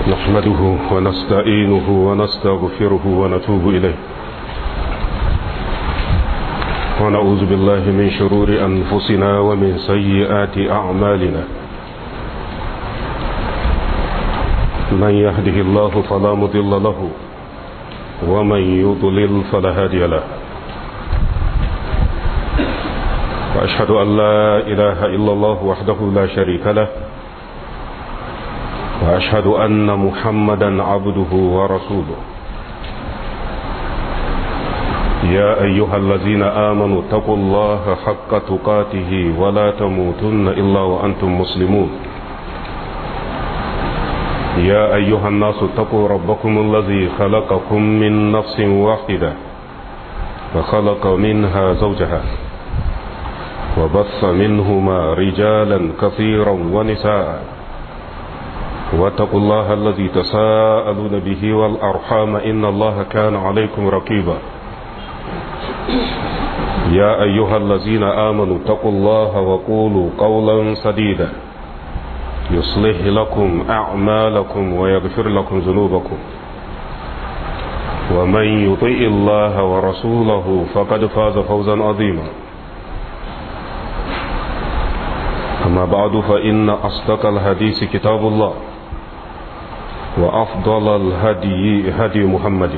نحمده ونستعينه ونستغفره ونتوب إليه ونعوذ بالله من شرور أنفسنا ومن سيئات أعمالنا من يهده الله فلا مضل له ومن يضلل فلا هادي له وأشهد أن لا إله إلا الله وحده لا شريك له وأشهد أن محمدا عبده ورسوله يا أيها الذين آمنوا اتقوا الله حق تقاته ولا تموتن إلا وأنتم مسلمون يا أيها الناس اتقوا ربكم الذي خلقكم من نفس واحدة وخلق منها زوجها وبث منهما رجالا كثيرا ونساء واتقوا الله الذي تساءلون به والأرحام إن الله كان عليكم رقيبا يا أيها الذين آمنوا اتقوا الله وقولوا قولا سديدا يصلح لكم أعمالكم ويغفر لكم ذنوبكم ومن يطيء الله ورسوله فقد فاز فوزا عظيما أما بعد فإن أصدق الحديث كتاب الله وأفضل الهدي هدي محمد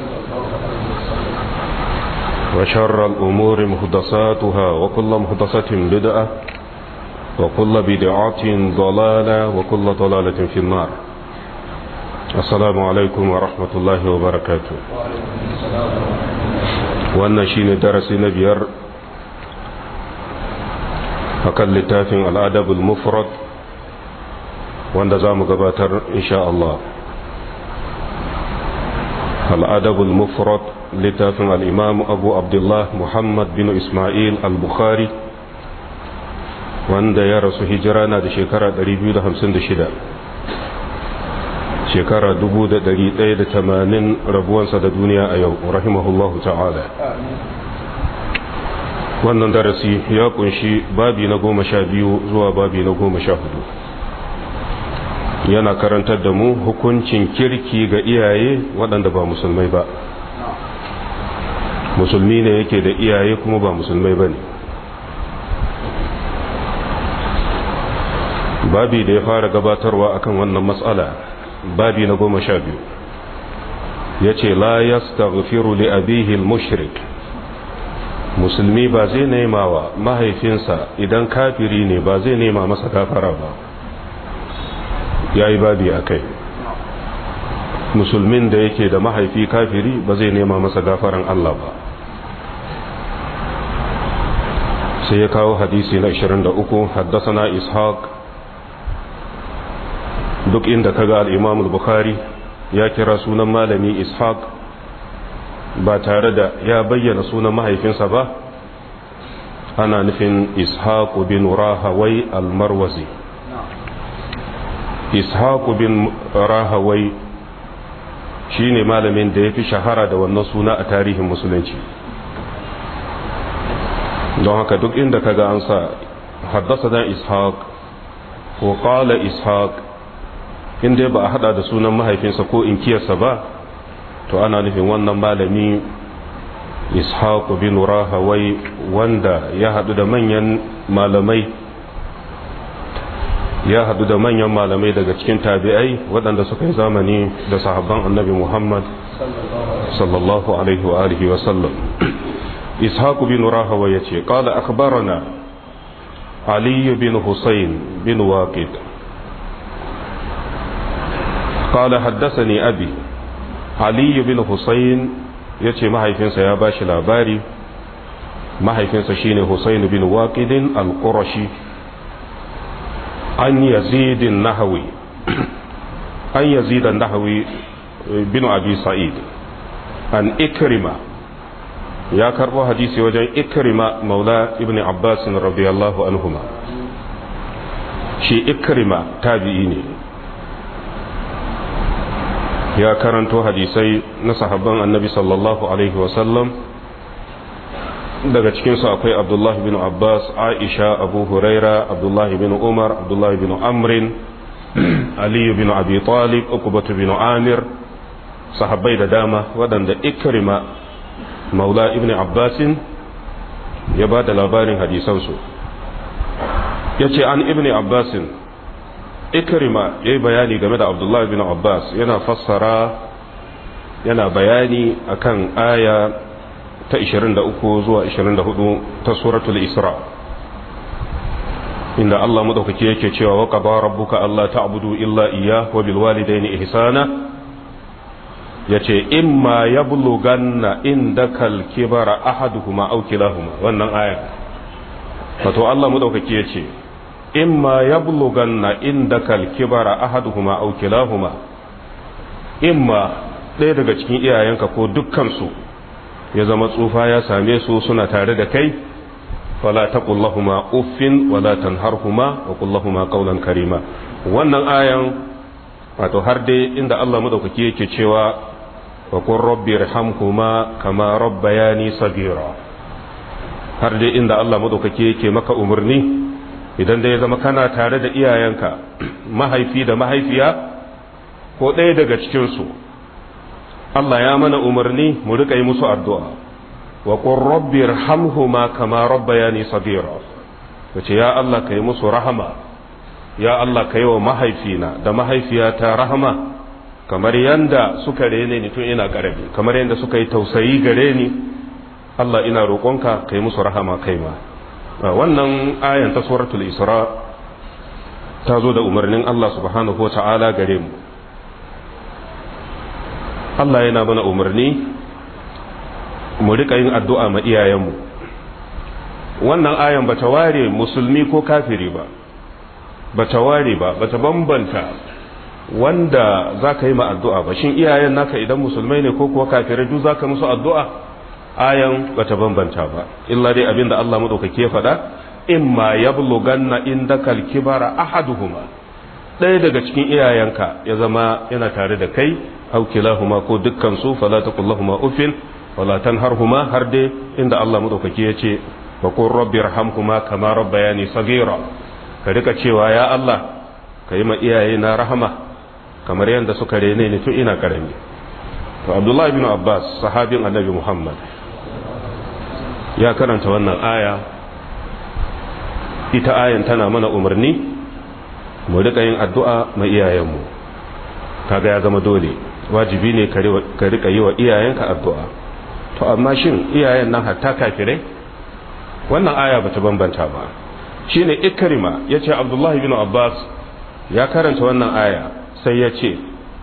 وشر الأمور مهدساتها وكل مهدسة بدعة وكل بدعة ضلالة وكل ضلالة في النار السلام عليكم ورحمة الله وبركاته wannan shine darasi na biyar akan littafin al'adabul mufrad wanda za mu gabatar insha Allah al'adabul mufrad littafin al'imam abu abdullah muhammad bin ismail al-bukhari wanda ya rasu hijira na da shekara 256 shekara 1180 rabuwansa da duniya a yau rahimahullahu ta'ala wannan darasi ya kunshi babi na goma sha biyu zuwa babi na goma sha hudu yana karantar da mu hukuncin kirki ga iyaye waɗanda ba musulmai ba musulmi ne yake da iyaye kuma ba musulmai ba ne babi da ya fara gabatarwa akan wannan matsala babi na goma sha biyu ya ce la yastaghfiru li abihi al-mushrik musulmi ba zai nema wa mahaifinsa idan kafiri ne ba zai nema masa gafara ba ya yi babi a kai musulmin da yake da mahaifi kafiri ba zai nema masa gafaran Allah ba sai ya kawo hadisi na 23 haddasana ishaq duk inda kaga al-imam al-bukhari ya kira sunan malami ishaq ba tare da ya bayyana sunan mahaifinsa ba ana nufin ishaq bin rahawai al-marwazi ishaq bin rahawai shine malamin da ya fi shahara da wannan suna a tarihin musulunci don haka duk inda kaga an sa haddasa da ishaq ko qala ishaq inda ba a hada da sunan mahaifinsa ko inkiyarsa ba to ana nufin wannan malami ishaq bin rahawai wanda ya hadu da manyan malamai ya hadu da manyan malamai daga cikin tabi'ai waɗanda suka yi zamani da sahabban annabi muhammad sallallahu alaihi wa alihi wa sallam ishaq bin rahawa ya ce ƙala akbarana aliyu bin husayn bin waqid قال حدثني أبي علي بن حسين yace mahaifinsa ya ba shi labari mahaifinsa shine Husayn bin Waqidin al-Qurashi an Yazid an-Nahawi an Yazid an-Nahawi bin Abi Sa'id an Ikrima ya karbo hadisi wajen Ikrima maula ibn Abbas radiyallahu anhuma shi Ikrima tabi'i ne ya karanto hadisai na sahabban annabi sallallahu alaihi wasallam daga cikinsu akwai abdullahi bin abbas aisha abu huraira abdullahi bin umar abdullahi bin amrin aliyu bin abi talib ukubatu bin amir sahabbai da dama waɗanda ikrima maula ibn abbasin ya ba da labarin hadisansu ya ce an ibn abbasin ikrima ya yi bayani game da abdullahi bin abbas yana fassara yana bayani akan aya ta 23 zuwa 24 ta suratul isra inda Allah madaukake yake cewa wa qada rabbuka alla ta'budu illa iyyah wa bil walidayni ihsana yace imma yablughanna indakal kibara ahaduhuma aw kilahuma wannan aya wato Allah madaukake yace imma yablughanna indakal kibara ahaduhuma aw kilahuma imma ɗaya daga cikin iyayenka ko dukkansu ya zama tsufa ya same su suna tare da kai fala taqul lahumu uffin wala tanharhuma wa qul lahumu qawlan karima wannan ayan wato har dai inda Allah madaukaki yake cewa wa qur rabbi irhamhuma kama rabbayani sagira har dai inda Allah madaukaki yake maka umarni idan dai ya zama kana tare da iyayenka mahaifi da mahaifiya ko ɗaya daga cikinsu Allah ya mana umarni mu riƙa yi musu addu'a wa qur rabbi irhamhuma kama rabbayani sagira wace ya Allah kai musu rahama ya Allah kai wa mahaifina da mahaifiyata rahama kamar yanda suka rene ni tun ina ƙarami kamar yanda suka yi tausayi gare ni Allah ina roƙonka kai musu rahama kai ma wannan ayan ta suratul isra ta zo da umarnin Allah subhanahu wa ta'ala gare mu Allah yana mana umarni mu rika yin addu'a ma iyayenmu wannan ayan bata ware musulmi ko kafiri ba bata ware ba bata bambanta wanda za ka yi ma addu'a ba shin iyayen naka idan musulmai ne ko kuwa kafirai duk za ka musu addu'a ayan bata bambanta ba illa dai abinda Allah madaukake ya faɗa imma yablughanna indakal kibara ahaduhuma ɗaya daga cikin iyayenka ya zama yana tare da kai aw kilahuma ko dukkan su fala taqul lahumu uffin wala tanharhuma har dai inda Allah madaukake ya ce wa qur rabbi irhamhuma kama rabbayani saghira ka rika cewa ya Allah ka yi ma iyaye na rahama kamar yadda suka rene ni tun ina karami to Abdullah ibn Abbas sahabin Annabi Muhammad ya karanta wannan aya ita ayan tana mana umarni mu rika yin addu'a ma iyayenmu kaga ya zama dole wajibi ne ka rika yi wa iyayenka addu'a to amma shin iyayen nan hatta kafirai wannan aya bata bambanta ba shine ikrima yace abdullahi bin abbas ya karanta wannan aya sai ya ce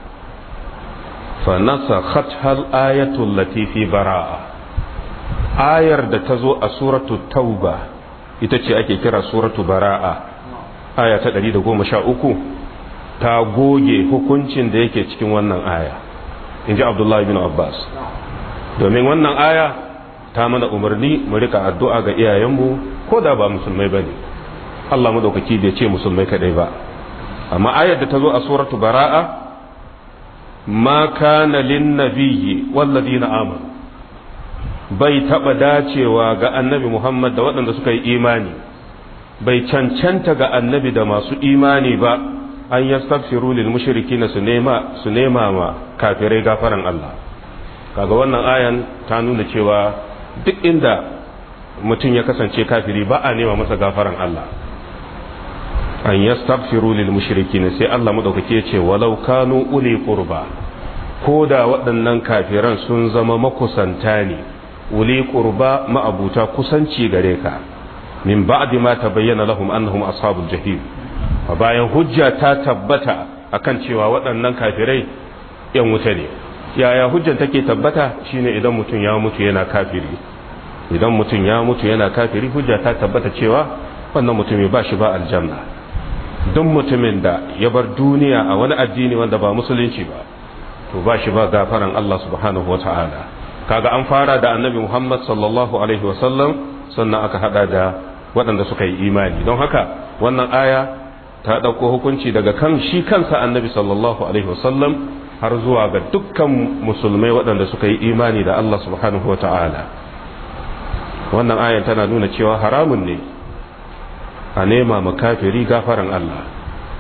fa nasakhat hal ayatu allati fi bara'a ayar da ta zo a suratu tauba ita ce ake kira suratu bara'a aya ta 113 ta goge hukuncin da yake cikin wannan aya in ji abdullahi bin abbas domin wannan aya ta mana umarni mu rika addu'a ga iyayenmu ko da ba musulmai ba ne allah madaukaki bai ce musulmai kadai ba amma ayar da ta zo a suratu bara'a ma kana lin nabiyyi walladina amanu bai taba dacewa ga annabi muhammad da waɗanda suka yi imani bai cancanta ga annabi da masu imani ba an yastaghfiru lil mushrikina su nema su nema ma kafirai gafaran Allah kaga wannan ayan ta nuna cewa duk inda mutum ya kasance kafiri ba a nema masa gafaran Allah an yastaghfiru lil mushrikina sai Allah madaukake ya ce walau kanu uli qurba ko da waɗannan kafiran sun zama makusanta ne uli qurba ma'abuta kusanci gare ka min ba'di ma tabayyana lahum annahum ashabul jahim a bayan hujja ta tabbata akan cewa waɗannan kafirai yan wuta ne yaya hujjan take tabbata shine idan mutum ya mutu yana kafiri idan mutum ya mutu yana kafiri hujja ta tabbata cewa wannan mutumin ba shi ba aljanna duk mutumin da ya bar duniya a wani addini wanda ba musulunci ba to ba shi ba gafaran Allah subhanahu wata'ala kaga an fara da annabi Muhammad sallallahu alaihi wasallam sannan aka hada da waɗanda suka yi imani don haka wannan aya ta ɗauko hukunci daga kan shi kansa annabi sallallahu alaihi wasallam har zuwa ga dukkan musulmai waɗanda suka yi imani da Allah subhanahu wa ta'ala wannan ayan tana nuna cewa haramun ne a nema makafiri gafaran Allah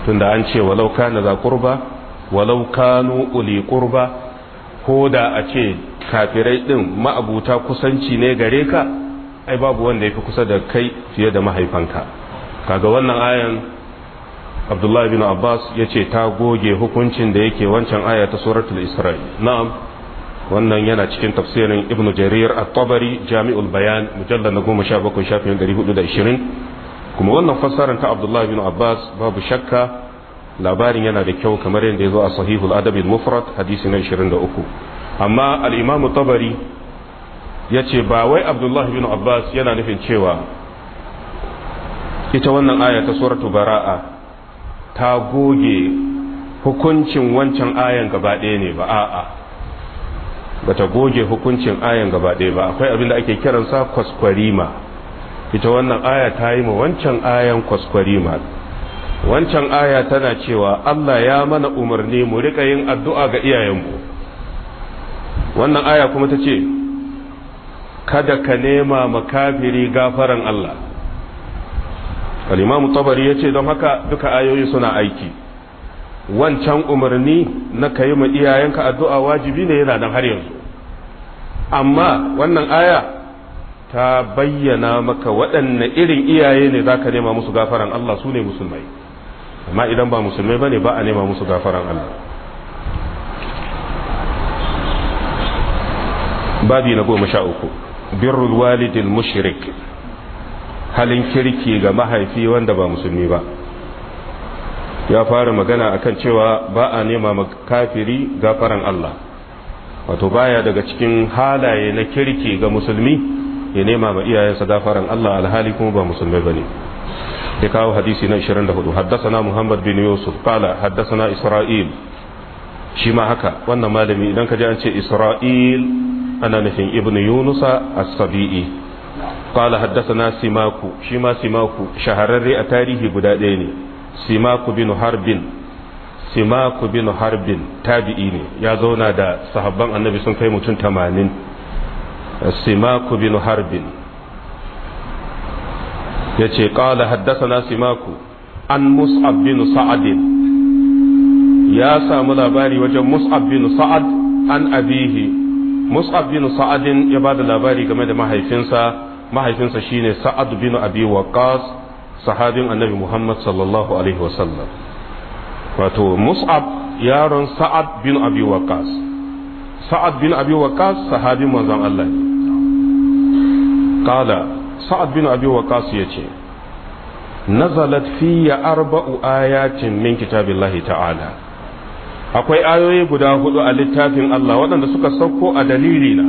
tunda an ce walau kana za qurba walau kanu uli qurba ko da a ce kafirai din ma'abuta kusanci ne gare ka ai babu wanda yafi kusa da kai fiye da mahaifanka kaga wannan ayan Abdullahi bin Abbas ya ce ta goge hukuncin da yake wancan aya ta suratul Isra'i na'am wannan yana cikin tafsirin Ibn Jarir at-Tabari Jami'ul Bayan mujallal na 17 shafin 420 kuma wannan fassarar ta Abdullahi bin Abbas babu shakka labarin yana da kyau kamar yadda ya zo a sahihul adab al-mufrad hadisi na 23 amma al-Imam Tabari ya ce ba wai Abdullahi bin Abbas yana nufin cewa ita wannan aya ta suratul Bara'a ta goge hukuncin wancan ayan gaba ɗaya ne ba a'a ba ta goge hukuncin ayan gaba ɗaya ba akwai abin da ake kiransa kwaskwarima ita wannan aya ta yi ma wancan ayan kwaskwarima wancan aya tana cewa Allah ya mana umarni mu rika yin addu'a ga iyayenmu wannan aya kuma ta ce kada ka nema makafiri gafaran Allah al'imamu tabari ya ce don haka duka ayoyi suna aiki wancan umarni na ka yi ma iyayenka addu'a wajibi ne yana nan har yanzu amma wannan aya ta bayyana maka waɗanne irin iyaye ne za ka nema musu gafaran Allah su ne musulmai amma idan ba musulmai ba ne ba a nema musu gafaran Allah babi na goma sha uku birrul walidil mushrik halin kirki ga mahaifi wanda ba musulmi ba ya fara magana akan cewa ba a nema kafiri gafaran Allah wato baya daga cikin halaye na kirki ga musulmi ya nema ma iyayensa gafaran Allah alhali kuma ba musulmai bane ya kawo hadisi na 24 haddasana Muhammad bin Yusuf qala haddasana Isra'il shi ma haka wannan malami idan ka ji an ce Isra'il ana nufin ibnu Yunusa as-Sabi'i قال حدثنا سماكو شما سماكو شهرري أتاريه بدادين سماكو بن حرب سماكو بن حرب تابعيني يا زونا دا صحابان النبي سن كاي متون 80 سماكو بن حرب yace qala haddathana simaku an mus'ab bin sa'ad ya samu labari wajen mus'ab bin sa'ad an abihi mus'ab bin sa'ad ya bada labari game da mahaifinsa mahaifinsa shine sa'ad bin abi waqas sahabin annabi muhammad sallallahu alaihi wasallam wato mus'ab yaron sa'ad bin abi waqas sa'ad bin abi waqas sahabin manzon Allah ne qala sa'ad bin abi waqas yace nazalat fiyya arba'u ayatin min kitabillahi ta'ala akwai ayoyi guda hudu a littafin Allah waɗanda suka sauko a dalilina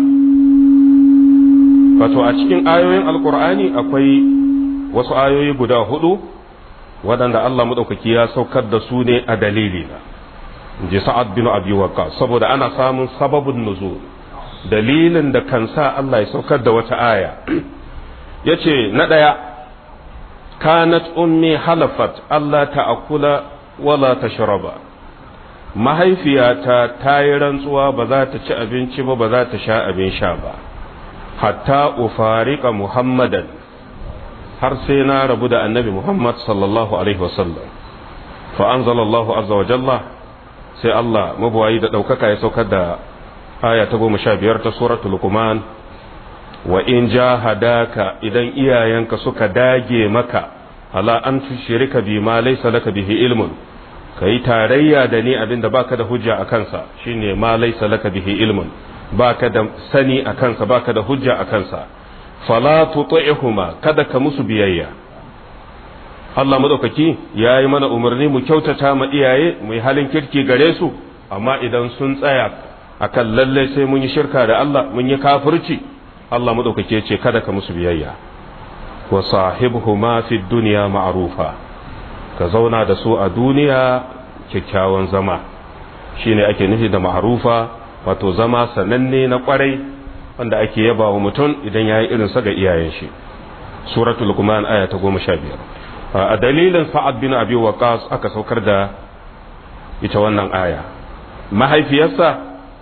wato a cikin ayoyin alkur'ani akwai wasu ayoyi guda hudu waɗanda Allah maɗaukaki ya saukar da su ne a dalilina ji sa'ad bin abi waqqas saboda ana samun sababin nuzul dalilin da kan sa Allah ya saukar da wata aya yace na ɗaya kanat ummi halafat Allah ta'akula wala tashraba mahaifiyata ta yi rantsuwa ba za ta ci abinci ba ba za ta sha abin sha ba hatta ufarika muhammadan har sai na rabu da annabi muhammad sallallahu alaihi wasallam fa anzalallahu azza wa jalla sai Allah mabuwayi da ɗaukaka ya saukar da aya ta goma sha biyar ta suratul luqman wa in jahadaka idan iyayenka suka dage maka ala an tushrika bi ma laysa laka bihi ilmun kai tarayya da ni abinda baka da hujja a kansa shine ma laysa laka bihi ilmun baka da sani a kansa baka da hujja a kansa fala tuti'huma kada ka musu biyayya Allah madaukaki ya yi mana umarni mu kyautata ma iyaye mu yi halin kirki gare su amma idan sun tsaya akan lalle sai mun yi shirka da Allah mun yi kafirci Allah madaukake ce kada ka musu biyayya wa sahibhuma fi dunya ma'rufa ka zauna da su a duniya kyakkyawan zama shine ake nufi da ma'rufa wato zama sananne na kwarai wanda ake yaba wa mutum idan ya yi irinsa ga iyayen shi suratul luqman aya ta goma sha biyar a dalilin sa'ad bin abi waqas aka saukar da ita wannan aya mahaifiyarsa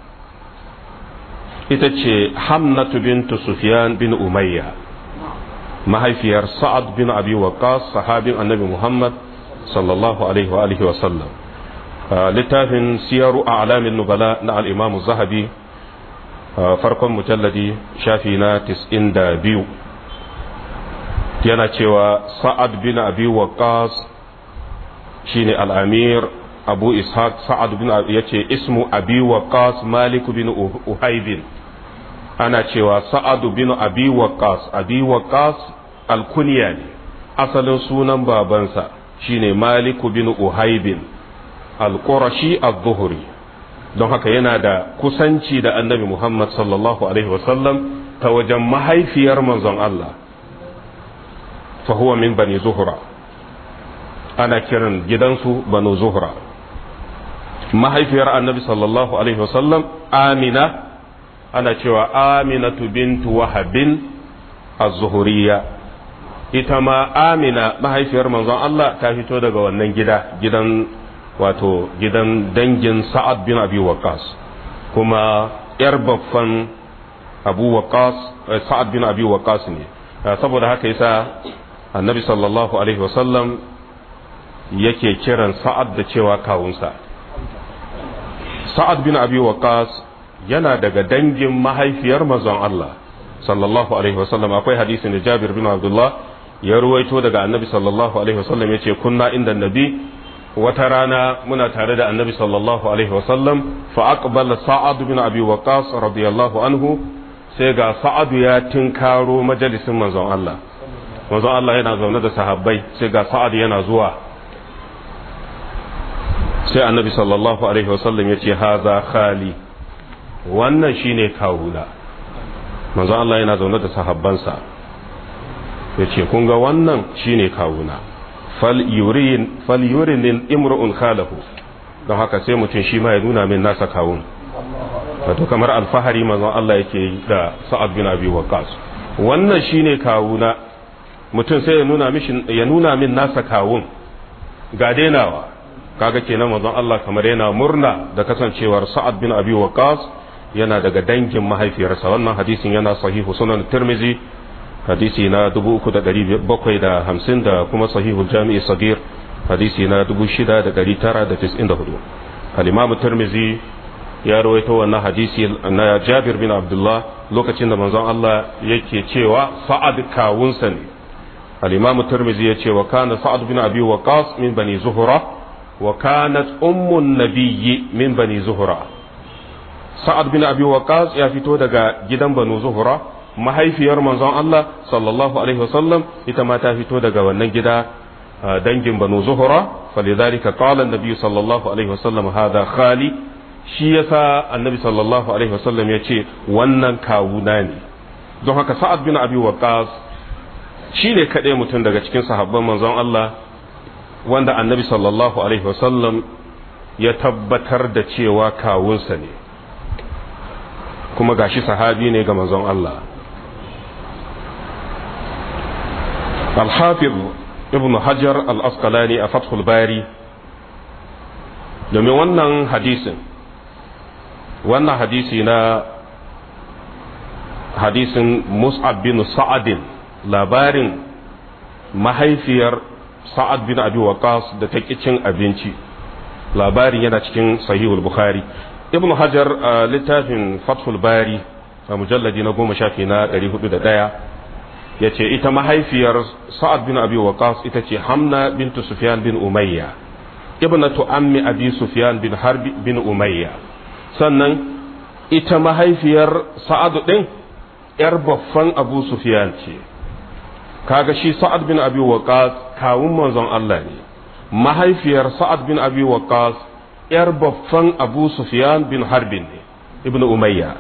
ita ce hamnatu bintu sufyan bin umayya mahaifiyar sa'ad bin abi waqas sahabin annabi muhammad sallallahu alaihi wa alihi wa sallam littafin siyaru a alamin nubala na al'imamu zahabi farkon mujalladi shafi na 92 yana cewa sa'ad bin abi waqas shine al'amir abu ishaq sa'ad bin ya ce ismu abi waqas malik bin uhaibin ana cewa sa'ad bin abi waqas abi waqas alkunya ne asalin sunan babansa shine malik bin uhaibin al-qurashi az-zuhri don haka yana da kusanci da annabi muhammad sallallahu alaihi wasallam ta wajen mahaifiyar manzon Allah fahuwa min bani zuhura ana kiran gidansu banu zuhura mahaifiyar annabi sallallahu alaihi wasallam amina ana cewa aminatu bintu wahabin az-zuhuriyya ita ma amina mahaifiyar manzon Allah ta fito daga wannan gida gidan wato gidan dangin sa'ad bin abi waqas kuma yar baffan abu waqas sa'ad bin abi waqas ne saboda haka yasa annabi sallallahu alaihi wasallam yake kiran sa'ad da cewa kawunsa sa'ad bin abi waqas yana daga dangin mahaifiyar manzon Allah sallallahu alaihi wasallam akwai hadisin da Jabir bin Abdullah ya ruwaito daga annabi sallallahu alaihi wasallam yace kunna inda nabi wata rana muna tare da annabi sallallahu alaihi wasallam fa aqbala sa'ad bin abi waqas radiyallahu anhu sai ga sa'ad ya tinkaro majalisin manzon Allah manzon Allah yana zaune da sahabbai sai ga sa'ad yana zuwa sai annabi sallallahu alaihi wasallam ya ce haza khali wannan shine kawuna manzon Allah yana zaune da sahabbansa ya ce kun ga wannan shine kawuna fal yurin imru'un khalahu don haka sai mutum shi ma ya nuna min nasa kawun wato kamar alfahari manzon Allah yake yi da sa'ad bin abi waqas wannan shine kawuna mutum sai ya nuna ya nuna min nasa kawun ga denawa kaga kenan manzon Allah kamar yana murna da kasancewar Sa'ad bin Abi Waqqas yana daga dangin mahaifiyarsa wannan hadisin yana sahihu sunan Tirmizi hadisi na 3750 da kuma sahihu Jami'i Sagir hadisi na 6994 al-Imam Tirmizi ya rawaito wannan hadisi na Jabir bin Abdullah lokacin da manzon Allah yake cewa Sa'ad kawunsa ne al-Imam Tirmizi ya ce wa kana Sa'ad bin Abi Waqqas min bani Zuhra وكانت أم النبي من بني زهرة سعد بن أبي وقاص يا فتو دغا جدن بنو زهرة mahaifiyar manzon Allah sallallahu alaihi wasallam ita ma ta fito daga wannan gida dangin banu zuhura falidhalika qala an-nabi sallallahu alaihi wasallam hadha khali shi yasa annabi sallallahu alaihi wasallam ya ce wannan kawuna ne don haka sa'ad bin abi waqas shine kaɗai mutum daga cikin sahabban manzon Allah wanda annabi sallallahu alaihi wasallam ya tabbatar da cewa kawunsa ne kuma gashi sahabi ne ga manzon Allah al-hafiz ibn hajar al-asqalani a fathul bari domin wannan hadisin wannan hadisi na hadisin mus'ab bin sa'adin labarin mahaifiyar sa'ad bin abi waqas da ta cin abinci labarin yana cikin sahihul bukhari ibn hajar a littafin fathul bari a mujalladi na goma shafi na 401 ya ce ita mahaifiyar sa'ad bin abi waqas ita ce hamna bintu sufyan bin umayya ibnatu ammi abi sufyan bin harbi bin umayya sannan ita mahaifiyar sa'ad din yar baffan abu sufyan ce kaga shi sa'ad bin abi waqas kawun manzon Allah ne mahaifiyar sa'ad bin abi waqas yar baffan abu sufyan bin harbin ne ibn umayya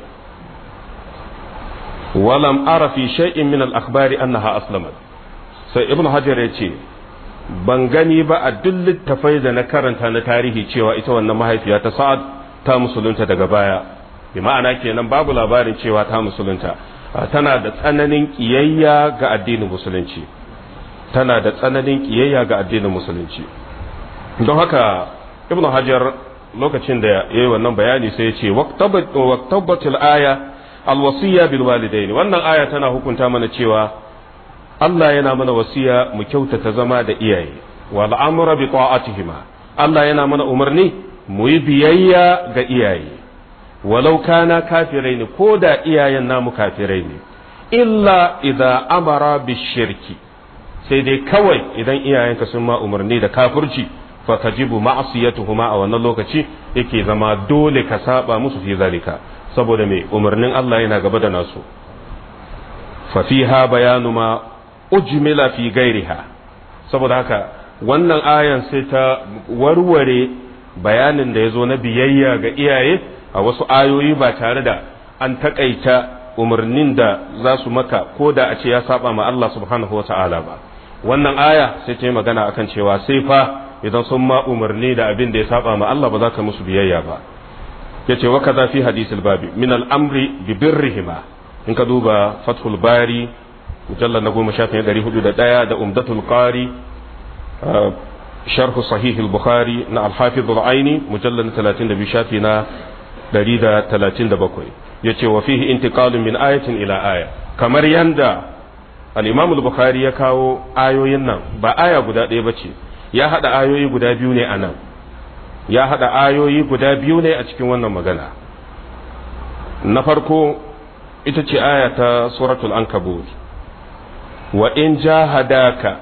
walam ara fi shay'in min al-akhbari annaha aslamat sai ibn hajar ya ce ban gani ba a duk littafai da na karanta na tarihi cewa ita wannan mahaifiya ta sa'ad ta musulunta daga baya bi ma'ana kenan babu labarin cewa ta musulunta tana da tsananin kiyayya ga addinin musulunci tana da tsananin kiyayya ga addinin musulunci don haka ibnu hajar lokacin da ya yi wannan bayani sai ya ce waqtabatul aya alwasiya bil walidaini wannan aya tana hukunta mana cewa Allah yana mana wasiya mu kyautata zama da iyaye wal amra bi ta'atihima Allah yana mana umarni mu yi biyayya ga iyaye walau kana kafirai ne ko da iyayen namu kafirai ne illa idza amara bi shirki sai dai kawai idan iyayenka sun ma umarni da kafirci fa tajibu ma'siyatuhuma a wannan lokaci yake zama dole ka saba musu fi zalika saboda me umarnin Allah yana gaba da nasu fa fiha bayanu ma ujmila fi gairiha saboda haka wannan ayan sai ta warware bayanin da ya zo na biyayya ga iyaye a wasu ayoyi ba tare da an takaita umarnin da za su maka ko da a ce ya saba ma Allah subhanahu wata'ala ba wannan aya sai ta yi magana akan cewa sai fa idan sun ma umarni da abin da ya saba ma Allah ba za ka musu biyayya ba yace wa kaza fi hadisil babi min al-amri bi birrihima in ka duba fathul bari mujallal na goma shafin ɗari hudu da ɗaya da umdatul qari sharhu sahih al-bukhari na al-hafiz al-aini mujallal 32 shafi na 137 yace wa fihi intiqalun min ayatin ila aya kamar yanda al-imam al-bukhari ya kawo ayoyin nan ba aya guda ɗaya bace ya hada ayoyi guda biyu ne anan ya hada ayoyi guda biyu ne a cikin wannan magana na farko ita ce aya ta suratul ankabut wa in jahadaka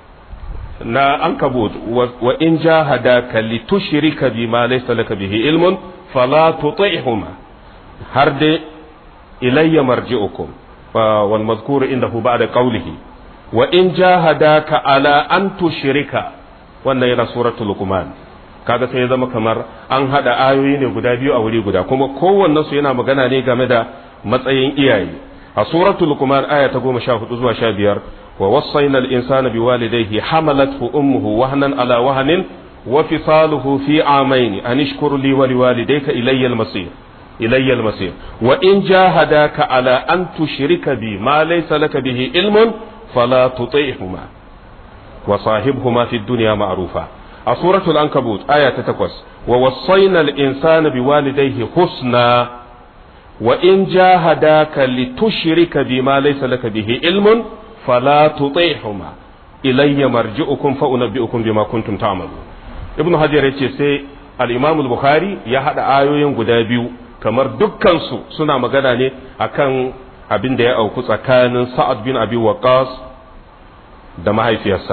na ankabut wa in jahadaka litushrika bima laysa laka bihi ilmun fala tuti'huma har dai ilayya marji'ukum wal mazkur indahu ba'da qawlihi wa in jahadaka ala an tushrika wannan yana suratul luqman kaga sai ya zama kamar an hada ayoyi ne guda biyu a wuri guda kuma kowannen su yana magana ne game da matsayin iyaye a suratul luqman aya ta 14 zuwa 15 wa wasaina al-insana biwalidayhi hamalathu ummuhu wahnan ala wahnin wa fisaluhu fi amayn an ishkur li wa liwalidayka ilayya al-masir ilayya al-masir wa in jahadaka ala an tushrika bi ma laysa laka bihi ilmun fala tuti'huma wa sahibhuma fi dunya ma'rufa a suratul ankabut aya ta takwas wa wasaina al-insana biwalidayhi husna wa in jahadaka litushrika bima laysa laka bihi ilmun fala tuti'huma ilayya marji'ukum fa unabbi'ukum bima kuntum ta'malun ibnu hajar yace sai al-imam al-bukhari ya hada ayoyin guda biyu kamar dukkan su suna magana ne akan abin da ya auku tsakanin sa'ad bin abi waqas da mahaifiyarsa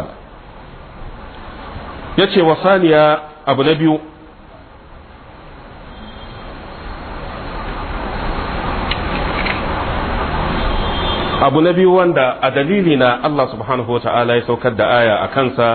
ya ce wa saniya abu na biyu abu na biyu wanda a dalili na Allah subhanahu wa ta'ala ya saukar da aya a kansa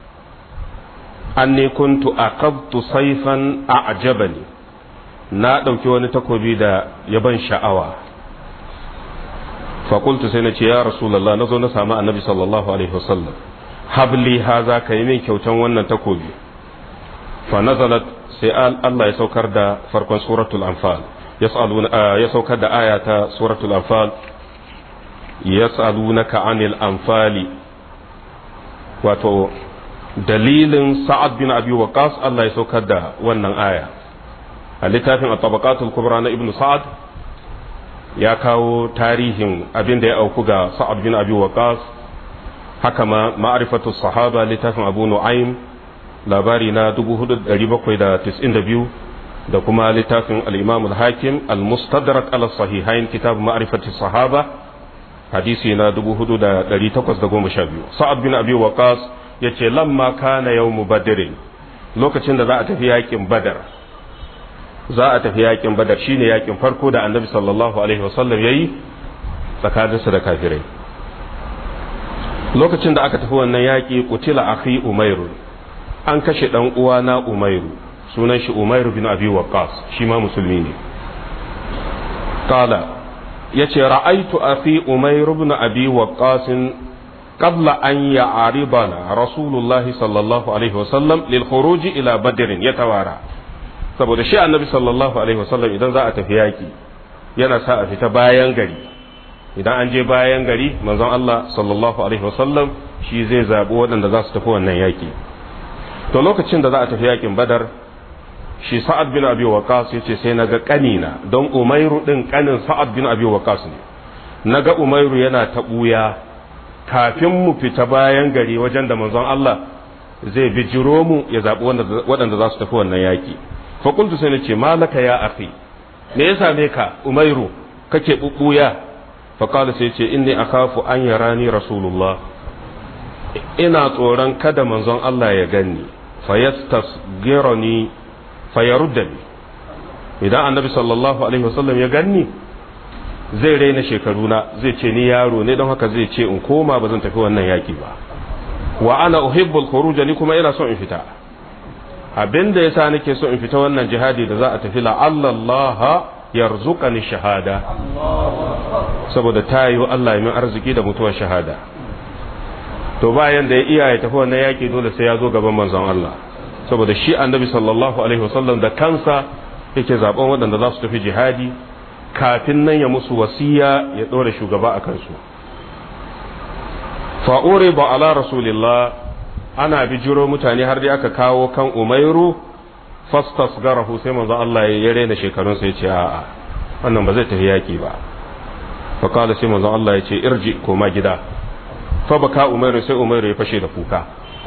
an ne kuntu aqabtu saifan a ajabani na ɗauki wani takobi da ya ban sha'awa fakultu sai na ce ya rasulallah na zo na samu annabi sallallahu alaihi wasallam habli haza ka yi min kyautan wannan takobi fa nazalat sai Allah ya saukar da farkon suratul anfal ya saukar da aya ta suratul anfal yas'alunaka anil anfali wato dalilin sa'ad bin abi waqas Allah ya saukar da wannan aya a littafin at-tabaqatul kubra na ibnu sa'ad ya kawo tarihin abin da ya auku ga sa'ad bin abi waqas haka ma ma'rifatu sahaba littafin abu nu'aym labari na 4792 da kuma littafin al-imam al-hakim al-mustadrak ala sahihain kitab ma'rifatu sahaba hadisi na 4812 sa'ad bin abi waqas yace lamma kana yawmu badr lokacin da za a tafi yakin badar za a tafi yakin badar shine yakin farko da annabi sallallahu alaihi wasallam yayi tsakaninsa da kafirai lokacin da aka tafi wannan yaki kutila akhi umairu an kashe dan uwa na umairu sunan shi umairu bin abi waqqas shi ma musulmi ne qala yace ra'aitu akhi umairu bin abi waqqas qabla an ya'ribana rasulullahi sallallahu alaihi wasallam lil khuruj ila badr yatawara saboda shi annabi sallallahu alaihi wasallam idan za a tafi yaki yana sa a fita bayan gari idan an je bayan gari manzon Allah sallallahu alaihi wasallam shi zai zabi waɗanda za su tafi wannan yaki to lokacin da za a tafi yakin badar shi sa'ad bin abi waqas yace sai naga kanina don umairu din kanin sa'ad bin abi waqas ne naga umairu yana ta buya kafin mu fita bayan gari wajen da manzon Allah zai bijiro mu ya zaɓi waɗanda za su tafi wannan yaƙi fakultu sai na ce malaka ya akhi me ya same ka umairu kake bubbuya faƙala sai ce inni akhafu an yarani rasulullah ina tsoron kada manzon Allah ya ganni fayastasgirani fayaruddani idan annabi sallallahu alaihi wasallam ya ganni zai raina shekaruna zai ce ni yaro ne don haka zai ce in koma ba zan tafi wannan yaki ba wa ana uhibbul khuruj ni kuma ina so in fita abinda yasa nake so in fita wannan jihadi da za a tafi la Allah yarzuqani shahada saboda tayo Allah ya min arziki da mutuwar shahada to bayan da ya iya ya tafi wannan yaki dole sai ya zo gaban manzon Allah saboda shi annabi sallallahu alaihi wasallam da kansa yake zaben waɗanda za su tafi jihadi kafin nan ya musu wasiya ya ɗora shugaba a kansu fa'ure ba ala rasulillah ana bijiro mutane har dai aka kawo kan umairu fastas garahu sai manzo Allah ya rena shekarun sai ce a'a wannan ba zai tafi yaki ba fa kala sai manzo Allah ya ce irji koma gida fa baka umairu sai umairu ya fashe da kuka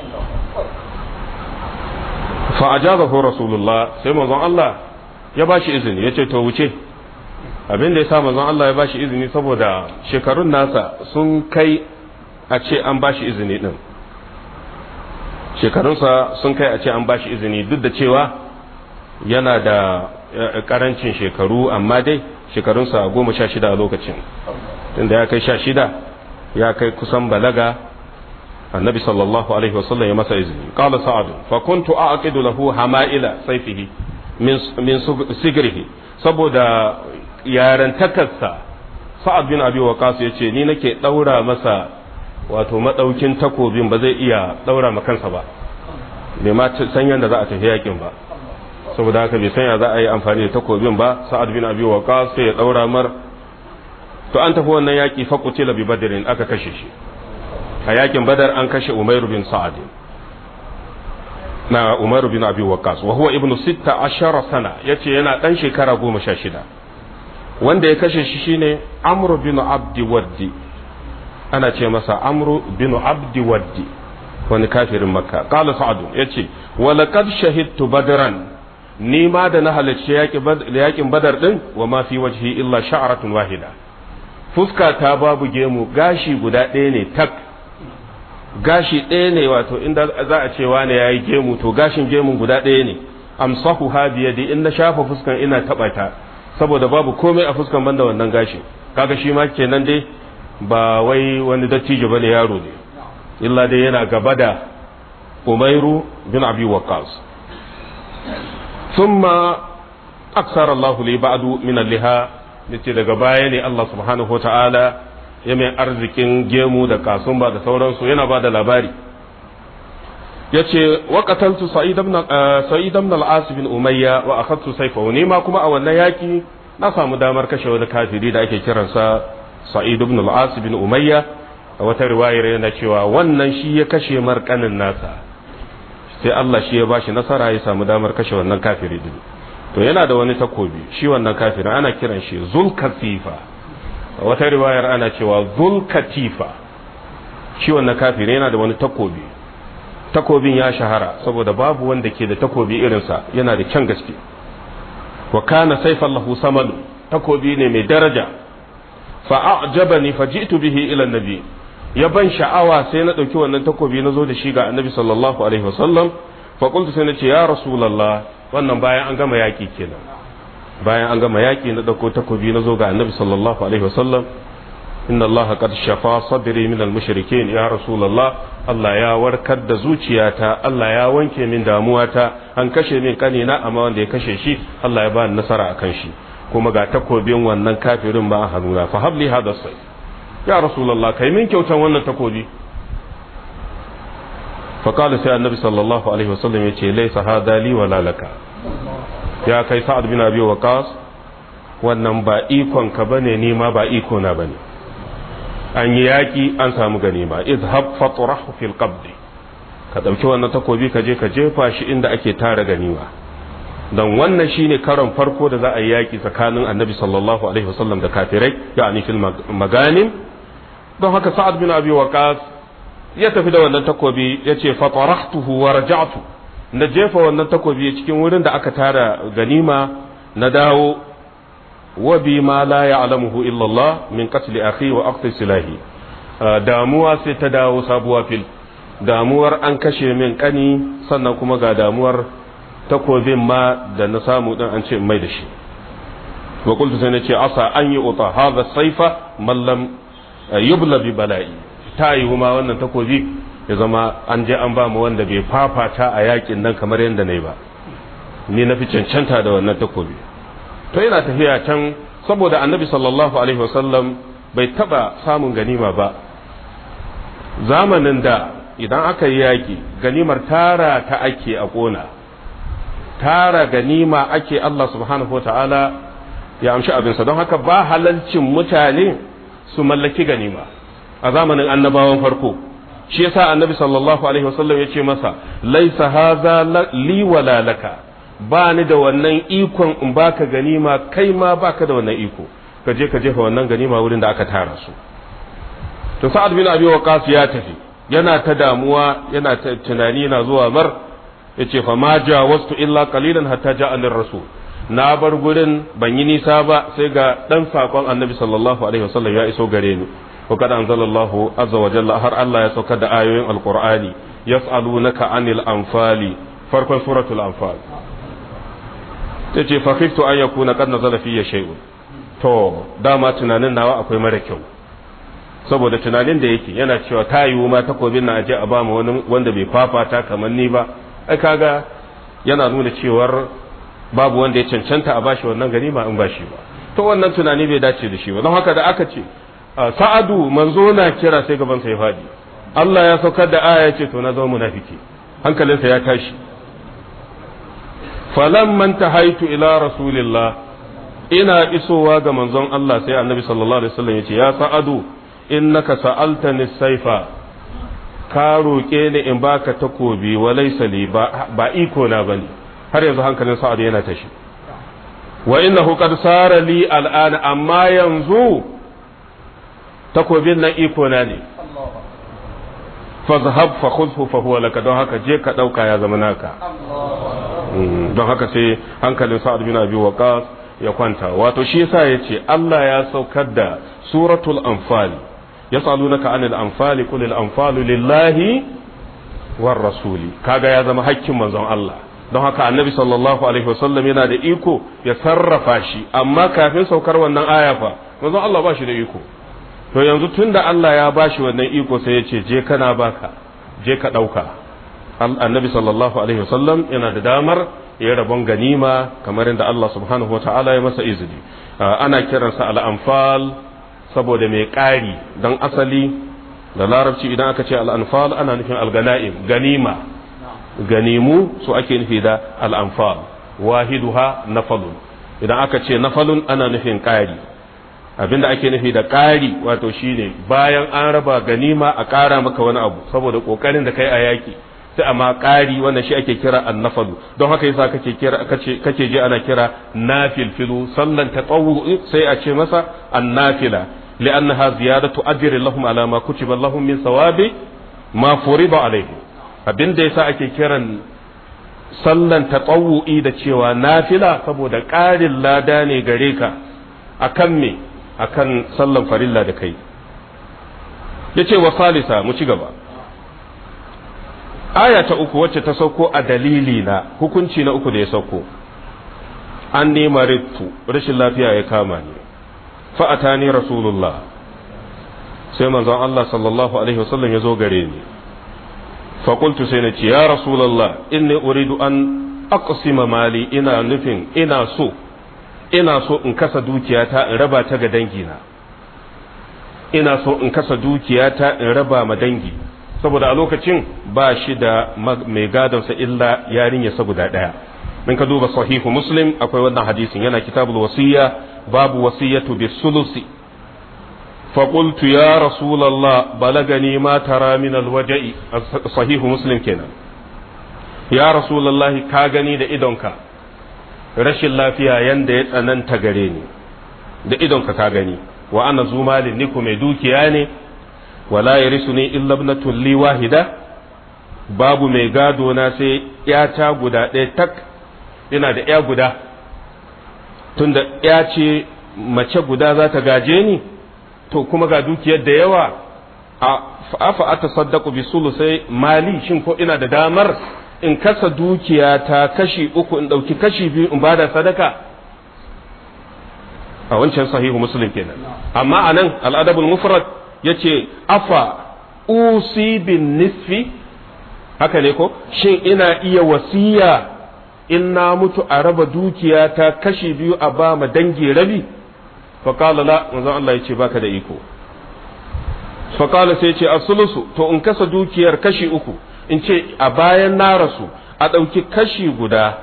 fa ajazahu rasulullah sai manzo Allah ya bashi izini ya ce to wuce abin da ya sa manzon Allah ya bashi izini saboda shekarun nasa sun kai a ce an bashi izini din shekarunsa sun kai a ce an bashi izini duk da cewa yana da karancin shekaru amma dai shekarunsa goma sha shida a lokacin tunda ya kai sha shida ya kai kusan balaga annabi sallallahu alaihi wasallam ya masa izini qala sa'ad fa kuntu a'qidu lahu hama'ila sayfihi min min sigrihi saboda yarantakarsa sa'ad bin abi waqas yace ni nake daura masa wato madaukin takobin ba zai iya daura ma kansa ba bai ma san yanda za a tafi yakin ba saboda haka bai san ya za a yi amfani da takobin ba sa'ad bin abi waqas sai ya daura mar to an tafi wannan yaki fa qutila bi badrin aka kashe shi a yakin badar an kashe umairu bin sa'ad na umaru bin abi waqas wa huwa ibnu 16 sana yace yana dan shekara 16 wanda ya kashe shi shine amru bin abdi waddi ana ce masa amru bin abdi waddi wani kafirin makka qala sa'ad yace wa laqad shahidtu badran ni ma da na halarci yakin badar din wa ma fi wajhi illa sha'ratun wahida fuska ta babu gemu gashi guda ɗaya ne tak gashi ɗaya ne wato inda za a ce wani yayi gemu to gashin gemun guda ɗaya ne amsahu ha biyadi in na shafa fuskan ina taɓa ta saboda babu komai a fuskan banda wannan gashi kaga shi ma kenan dai ba wai wani dattijo bane yaro ne illa dai yana gaba da umairu bin abi waqqas thumma aksara Allah li ba'du min al-liha yace daga baya ne Allah subhanahu wata'ala ya mai arzikin gemu da kasumba da sauransu yana ba da labari yace wa qataltu sa'id ibn sa'id ibn al-as bin umayya wa akhadtu sayfahu ni ma kuma a wannan yaki na samu damar kashe wani kafiri da ake kiransa sa'id ibn al-as bin umayya a wata riwayar yana cewa wannan shi ya kashe markanin nasa sai Allah shi ya bashi nasara ya samu damar kashe wannan kafiri din to yana da wani takobi shi wannan kafirin ana kiran shi zulkatifa a wata riwayar ana cewa zulkatifa shi wannan kafiri yana da wani takobi takobin ya shahara saboda babu wanda ke da takobi irinsa yana da kyan gaske wa kana saifan lahu samanu takobi ne mai daraja fa a'jabani fa ji'tu bihi ila nabi ya ban sha'awa sai na dauki wannan takobi na zo da shi ga annabi sallallahu alaihi wasallam fa qultu sai na ce ya rasulullah wannan bayan an gama yaki kenan bayan an gama yaki na dauko takobi na zo ga annabi sallallahu alaihi wasallam inna Allah qad shafa sadri min al-mushrikeen ya rasulullah Allah ya warkar da zuciyata Allah ya wanke min damuwata an kashe min kanina amma wanda ya kashe shi Allah ya ba ni nasara akan shi kuma ga takobin wannan kafirin ba a hannuna fa habli hada sai ya rasulullah kai min kyautan wannan takobi fa qala sai annabi sallallahu alaihi wasallam yace laysa hada li wala laka ya kai sa'ad bin abi waqas wannan ba ikon ka bane ni ma ba iko na bane an yi yaƙi an samu ganima izhab fatrahu fil qabdi ka ɗauki wannan takobi ka je ka jefa shi inda ake tara ganima don wannan shine karon farko da za a yi yaƙi tsakanin annabi sallallahu alaihi wasallam da kafirai ya'ani fil maganim don haka sa'ad bin abi waqas ya tafi da wannan takobi ya ce fatarahtuhu wa raja'tu na jefa wannan takobi cikin wurin da aka tara ganima na dawo wa bi ma la ya'lamuhu illa Allah min qatl akhi wa aqti silahi damuwa sai ta dawo sabuwa fil damuwar an kashe min kani sannan kuma ga damuwar takobin ma da na samu din an ce mai da shi wa qultu sai nace asa an yi uta hadha saifa man lam yubla bi bala'i ta yi ma wannan takobi ya zama an je an ba mu wanda bai fafata a yakin nan kamar yadda na yi ba ni na fi cancanta da wannan takobi to yana tafiya can saboda annabi sallallahu alaihi wasallam bai taba samun ganima ba zamanin da idan aka yi yaki ganimar tara ta ake a kona tara ganima ake Allah subhanahu ta'ala ya amshi abinsa don haka ba halalcin mutane su mallaki ganima a zamanin annabawan farko shi yasa annabi sallallahu alaihi wasallam ya ce masa laisa haza li wala laka ba ni da wannan ikon in baka ganima kai ma baka da wannan iko ka je ka jefa wannan ganima wurin da aka tara su to sa'ad bin abi waqas ya tafi yana ta damuwa yana ta tunani yana zuwa mar yace fa ma jawastu illa qalilan hatta ja'a rasul na bar gurin ban yi nisa ba sai ga dan sakon annabi sallallahu alaihi wasallam ya iso gare ni وقد أنزل الله عز وجل هر الله يسوكد آيوين القرآن يسألونك عن الأنفال فرق سورة الأنفال تجي فخفت أن يكون قد نزل في شيء to dama tunanin nawa akwai mara kyau saboda tunanin da yake yana cewa ta yiwu ma takobin na aje a ba mu wani wanda bai fafata kamar ni ba ai kaga yana nuna cewar babu wanda ya cancanta a bashi wannan ganima in bashi ba to wannan tunani bai dace da shi ba don haka da aka ce sa'adu manzo na kira sai gaban sa ya fadi Allah ya saukar da aya ce to na zama munafiki hankalinsa ya tashi falamman tahaitu ila rasulillah ina isowa ga manzon Allah sai annabi sallallahu alaihi wasallam yace ya sa'adu innaka sa'altani saifa ka roƙe ni in baka takobi wa laysa li ba, ba iko na bane har yanzu hankalin sa'adu yana tashi wa innahu qad sara li al'ana amma yanzu takobin nan iko na ne fazhab fa khudhu fa huwa laka don haka je ka dauka ya zama naka don haka sai hankalin sa'ad bin abi waqas ya kwanta wato shi yasa yace Allah ya saukar da suratul anfal yasalunaka anil anfal qul al anfalu lillahi war rasuli kaga ya zama hakkin manzon Allah don haka annabi sallallahu alaihi wasallam yana da iko ya sarrafa shi amma kafin saukar wannan aya fa manzon Allah ba shi da iko to yanzu tunda Allah ya bashi wannan iko sai ya ce je kana baka je ka ɗauka annabi sallallahu alaihi wasallam yana da damar ya rabon ganima kamar yadda Allah subhanahu wata'ala ya masa izini ana kiransa al'amfal saboda mai ƙari don asali da larabci idan aka ce al'amfal ana nufin algana'im ganima ganimu su ake nufi da al'amfal wahiduha nafalun idan aka ce nafalun ana nufin ƙari abinda ake nufi da ƙari wato shine bayan an raba ganima a ƙara maka wani abu saboda ƙoƙarin da kai a yaƙi sai amma ƙari wanda shi ake kira annafalu don haka yasa kake kira kace kake je ana kira nafilfilu sallan tatawwu sai a ce masa annafila li'annaha ziyadatu ajri lahum ala ma kutiba lahum min sawabi ma furida alaihim abinda yasa ake kiran sallan tatawwu'i da cewa nafila saboda ƙarin lada ne gare ka akan me akan sallan farilla da kai yace wa salisa mu ci gaba aya ta uku wacce ta sauko a dalili na hukunci na uku da ya sauko an nema rittu rashin lafiya ya kama ni fa'ata ni rasulullah sai manzon Allah sallallahu alaihi wasallam ya zo gare ni faƙultu sai na ce ya rasulullah inni uridu an aqsima mali ina nufin ina so ina so in kasa dukiyata in raba ta ga dangina ina so in kasa dukiyata in raba ma dangi saboda a lokacin ba shi da mai gadonsa illa yarinyarsa guda ɗaya in ka duba sahihu muslim akwai wannan hadisin yana kitabul wasiya babu wasiyatu bi sulusi فقلت يا رسول الله بلغني ما ترى من الوجع صحيح مسلم كنا يا رسول الله كاغني da idonka rashin lafiya yanda ya tsananta gare ni da idonka ka gani wa ana zumalin ni mai dukiya ne wala yarisuni illa ibnatun li wahida babu mai gado na sai ‘yata guda ɗaya tak ina da ‘ya guda tunda ‘ya ce mace guda za ta gaje ni to kuma ga dukiyar da yawa a afa ata saddaku bi sai mali shin ko ina da damar in kasa dukiya ta kashi uku in ɗauki kashi biyu in bada sadaka a wancan sahihu muslim kenan amma anan al'adabul mufrad yace afa usi bin nisfi haka ne ko shin ina iya wasiya in na mutu a raba dukiya ta kashi biyu a ba ma dangi rabi faƙala la manzon Allah ya ce baka da iko faƙala sai ce asulusu to in kasa dukiyar kashi uku in ce a bayan na rasu a ɗauki kashi guda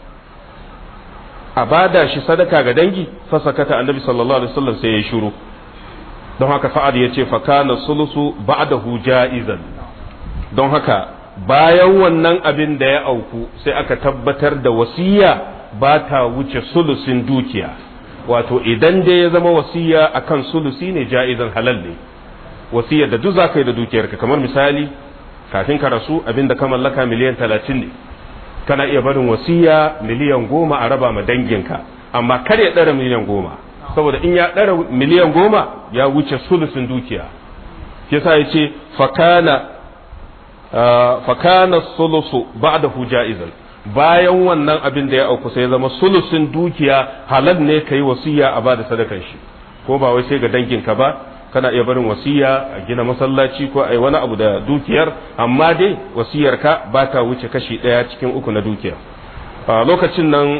a bada shi sadaka ga dangi fasakata annabi sallallahu alaihi wasallam sai ya shiru don haka fa'ad ya ce fakana sulusu ba'dahu ja'izan don haka bayan wannan abin da ya auku sai aka tabbatar da wasiya ba ta wuce sulusin dukiya wato idan dai ya zama wasiya akan sulusi ne ja'izan halal ne wasiyar da duk za ka yi da dukiyarka kamar misali kafin ka rasu abin da ka mallaka miliyan talatin ne kana iya barin wasiya miliyan goma a raba ma danginka amma kar ya ɗara miliyan goma saboda in ya ɗara miliyan goma ya wuce sulusin dukiya yasa ya ce fakana fakana sulusu ba'dahu ja'izan bayan wannan abin da ya auku sai zama sulusin dukiya halal ne kai wasiya a bada sadakan shi ko ba wai sai ga danginka ba kana iya barin wasiya a gina masallaci ko ai wani abu da dukiyar amma dai wasiyarka ba ta wuce kashi ɗaya cikin uku na dukiya a lokacin nan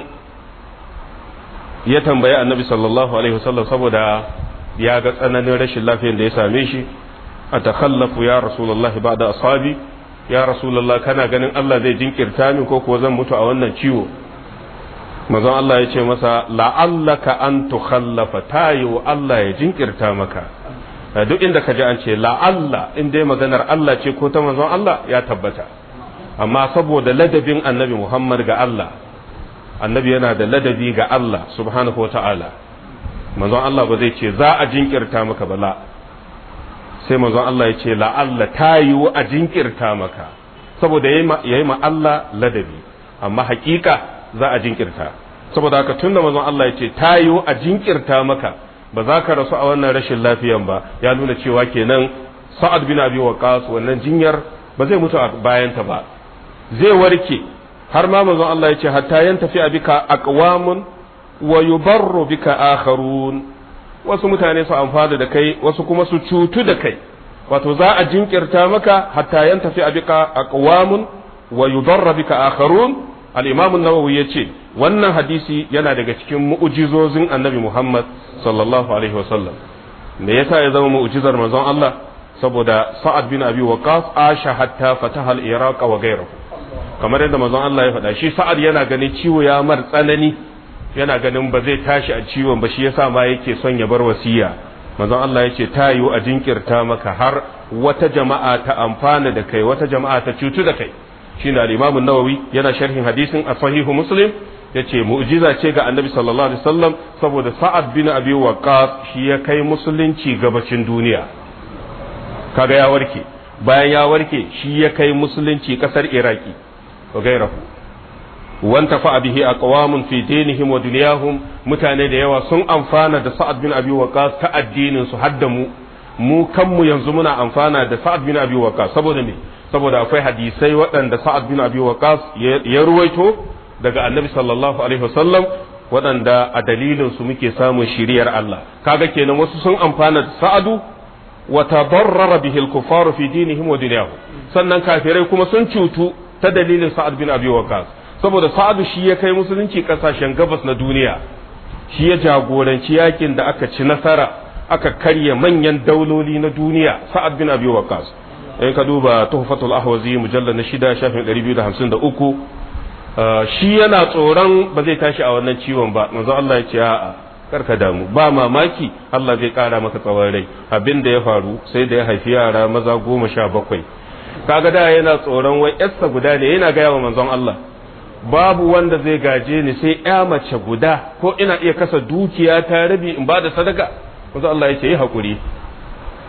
ya tambayi annabi sallallahu alaihi wasallam saboda ya ga tsananin rashin lafiyar da ya same shi a takhallafu ya rasulullahi ba da ashabi ya rasulullah kana ganin Allah zai jinkirta min ko kuwa zan mutu a wannan ciwo mazan Allah ya ce masa la'allaka an tukhallafa tayo Allah ya jinkirta maka duk inda ka ji an ce la'alla in dai maganar Allah ce ko ta manzon Allah ya tabbata amma saboda ladabin annabi Muhammad ga Allah annabi yana da ladabi ga Allah subhanahu wa ta'ala manzon Allah ba zai ce za a jinkirta maka ba la sai manzon Allah ya ce la'alla ta yiwu a jinkirta maka saboda ya yi ma Allah ladabi amma hakika za a jinkirta saboda haka tunda manzon Allah ya ce ta yiwu a jinkirta maka ba za ka rasu a wannan rashin lafiyan ba ya nuna cewa kenan sa'ad bin abi waqas wannan jinyar ba zai mutu a bayanta ba zai warke har ma manzon Allah ya ce hatta yan tafi bika aqwamun wa yubarru bika akharun wasu mutane su amfana da kai wasu kuma su cutu da kai wato za a jinkirta maka hatta yan tafi bika aqwamun wa yudarra bika akharun al-imam an-nawawi yace wannan hadisi yana daga cikin mu'jizozin annabi Muhammad sallallahu alaihi wasallam me yasa ya zama mu'jizar manzon Allah saboda sa'ad bin abi waqas asha hatta fataha al-iraq wa ghayruhu kamar yadda manzon Allah ya faɗa shi sa'ad yana ganin ciwo ya mar tsanani yana ganin ba zai tashi a ciwon ba shi yasa ma yake son ya bar wasiya manzon Allah ya ce ta yiwu a jinkirta maka har wata jama'a ta amfana da kai wata jama'a ta cutu da kai shine al-Imam an-Nawawi yana sharhin hadisin a sahihu Muslim yace mu'jiza ce ga Annabi sallallahu alaihi wasallam saboda Sa'ad bin Abi Waqqas shi ya kai musulunci gabacin duniya kaga ya warke bayan ya warke shi ya kai musulunci kasar Iraki wa gairahu wanta fa bihi aqwamun fi dinihim wa dunyahum mutane da yawa sun amfana da Sa'ad bin Abi Waqqas ta addinin su hadda mu mu kanmu yanzu muna amfana da Sa'ad bin Abi Waqqas saboda me saboda akwai hadisai waɗanda Sa'ad bin Abi Waqqas ya ruwaito daga Annabi sallallahu alaihi wasallam waɗanda a dalilin su muke samun shiriyar Allah kaga kenan wasu sun amfana da Sa'adu wa tadarrara bihi al-kuffar fi dinihim wa dunyahum sannan kafirai kuma sun cutu ta dalilin Sa'ad bin Abi Waqqas saboda Sa'adu shi ya kai musulunci kasashen gabas na duniya shi ya jagoranci yakin da aka ci nasara aka karya manyan dauloli na duniya Sa'ad bin Abi Waqqas in ka duba tuhfatul ahwazi mujallal na shida shafin 253 shi yana tsoron ba zai tashi a wannan ciwon ba manzo Allah ya ce a'a karka damu ba mamaki Allah zai kara maka tsawon rai abin da ya faru sai da ya haifi yara maza goma sha bakwai kaga da yana tsoron wai yarsa guda ne yana gaya wa manzon Allah babu wanda zai gaje ni sai ya mace guda ko ina iya kasa dukiya ta rabi in ba da sadaka manzo Allah ya ce yi hakuri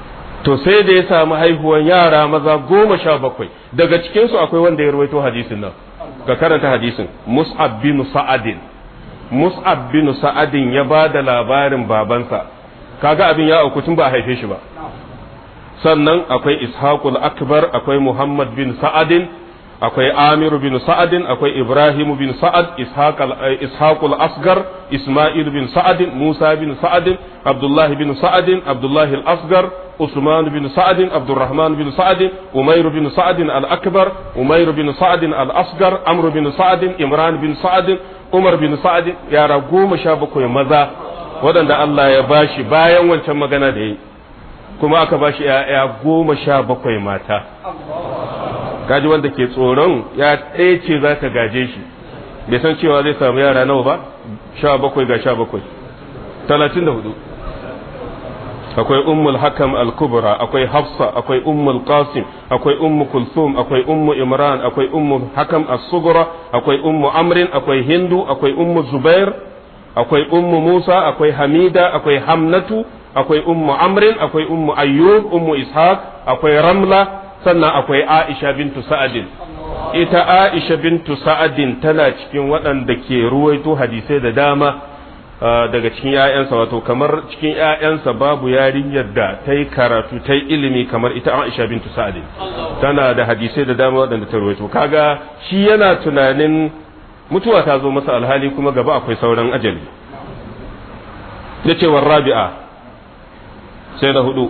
to sai da ya samu haihuwan yara maza goma sha bakwai daga cikinsu akwai wanda ya rawaito hadisin nan ga karanta hadisin mus'ab bin sa'adin mus'ab bin sa'adin ya ba da labarin babansa kaga abin ya auku tun ba a haife shi ba sannan akwai ishaqul akbar akwai muhammad bin sa'adin akwai amir bin sa'adin akwai ibrahim bin sa'ad ishaqul asgar isma'il bin sa'adin musa bin sa'adin abdullah bin sa'adin abdullah al-asgar usman bin sa'adin abdurrahman bin sa'adin umair bin sa'adin al-akbar umair bin sa'adin al-asgar amr bin sa'adin imran bin sa'adin umar bin sa'adin yara goma sha bakwai maza waɗanda Allah ya bashi bayan wancan magana da yi kuma aka bashi ‘ya'ya goma sha bakwai mata gaji wanda ke tsoron ya ɗaya ce za ta gaje shi bai san cewa zai samu yara nawa ba sha bakwai ga sha bakwai talatin da hudu akwai ummul hakam al-kubra akwai hafsa akwai ummul qasim akwai ummu kulthum akwai ummu imran akwai ummu hakam as-sughra akwai ummu amrin akwai hindu akwai ummu zubair akwai ummu musa akwai hamida akwai hamnatu akwai ummu amrin akwai ummu ayyub ummu ishaq akwai ramla sannan akwai aisha bintu sa'adin ita aisha bintu sa'adin tana cikin waɗanda ke ruwaito hadisai da dama daga cikin ‘ya'yansa wato kamar cikin ‘ya'yansa babu yarinyar da ta yi karatu ta yi ilimi kamar ita aisha bintu sa'adin tana da hadisai da dama waɗanda ta ruwaito kaga shi yana tunanin mutuwa ta zo masa alhali kuma gaba akwai sauran ajali da cewar rabi'a sai da hudu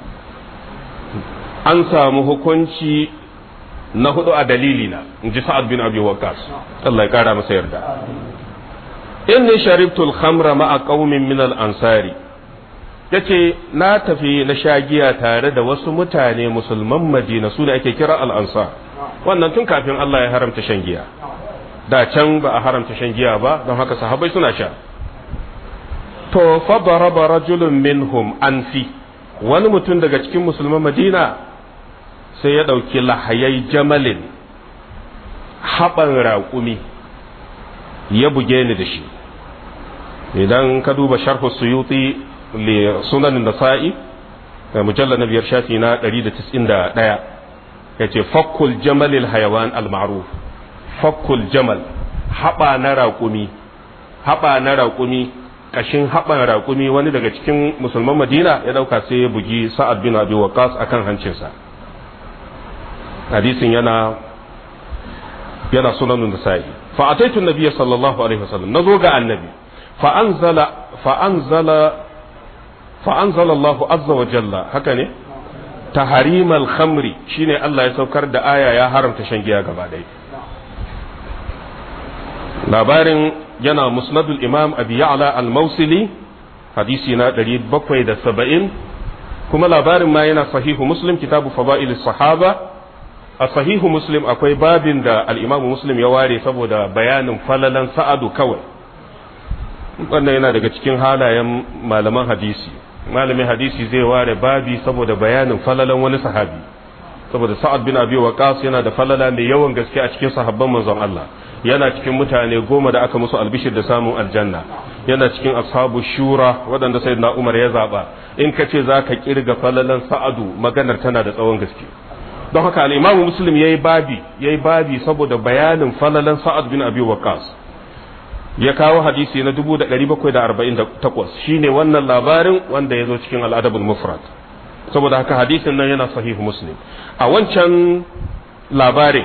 an samu hukunci na hudu a dalilina in ji sa'ad bin abi waqas Allah ya kara masa yarda inni sharibtul khamra ma'a qaumin min al-ansari yace na tafi na sha giya tare da wasu mutane musulman Madina su ne ake kira al-ansar wannan tun kafin Allah ya haramta shan giya da can ba a haramta shan giya ba don haka sahabbai suna sha to fa daraba rajulun minhum anfi wani mutum daga cikin musulman Madina sai ya ɗauki lahayai jamalin haɓan raƙumi ya buge ni da shi idan ka duba sharhu suyuti li sunan nasa'i da mujallar na biyar shafi na 191 ya ce fakkul jamalil hayawan al-ma'ruf fakkul jamal haɓa na raƙumi haɓa na raƙumi ƙashin haɓan raƙumi wani daga cikin musulman madina ya ɗauka sai ya bugi sa'ad bin abi waqas akan hancinsa hadisin yana yana sunanun nasa'i fa ataitu nabiyya sallallahu alaihi wasallam nazo ga annabi fa anzala fa anzala fa anzala Allah azza wa jalla haka ne tahrimal khamri shine Allah ya saukar da aya ya haramta shan giya gaba ɗaya labarin yana musnadul imam abi ya'la al-mausili hadisi na 770 kuma labarin ma yana sahihu muslim kitabu fada'il sahaba a sahihu muslim akwai babin da al'imamu muslim ya ware saboda bayanin falalan sa'adu kawai wannan yana daga cikin halayen malaman hadisi malamin hadisi zai ware babi saboda bayanin falalan wani sahabi saboda sa'ad bin abi waqas yana da falala mai yawan gaske a cikin sahabban manzon Allah yana cikin mutane goma da aka musu albishir da samun aljanna yana cikin ashabu shura waɗanda sayyidina Umar ya zaba in ka ce zaka kirga falalan sa'adu maganar tana da tsawon gaske don haka al'imamu muslim ya yi babi ya yi babi saboda bayanin falalan sa'ad bin abi waqas ya kawo hadisi na 1748 shine wannan labarin wanda ya zo cikin al'adabul mufrad saboda haka hadisin nan yana sahihu muslim a wancan labarin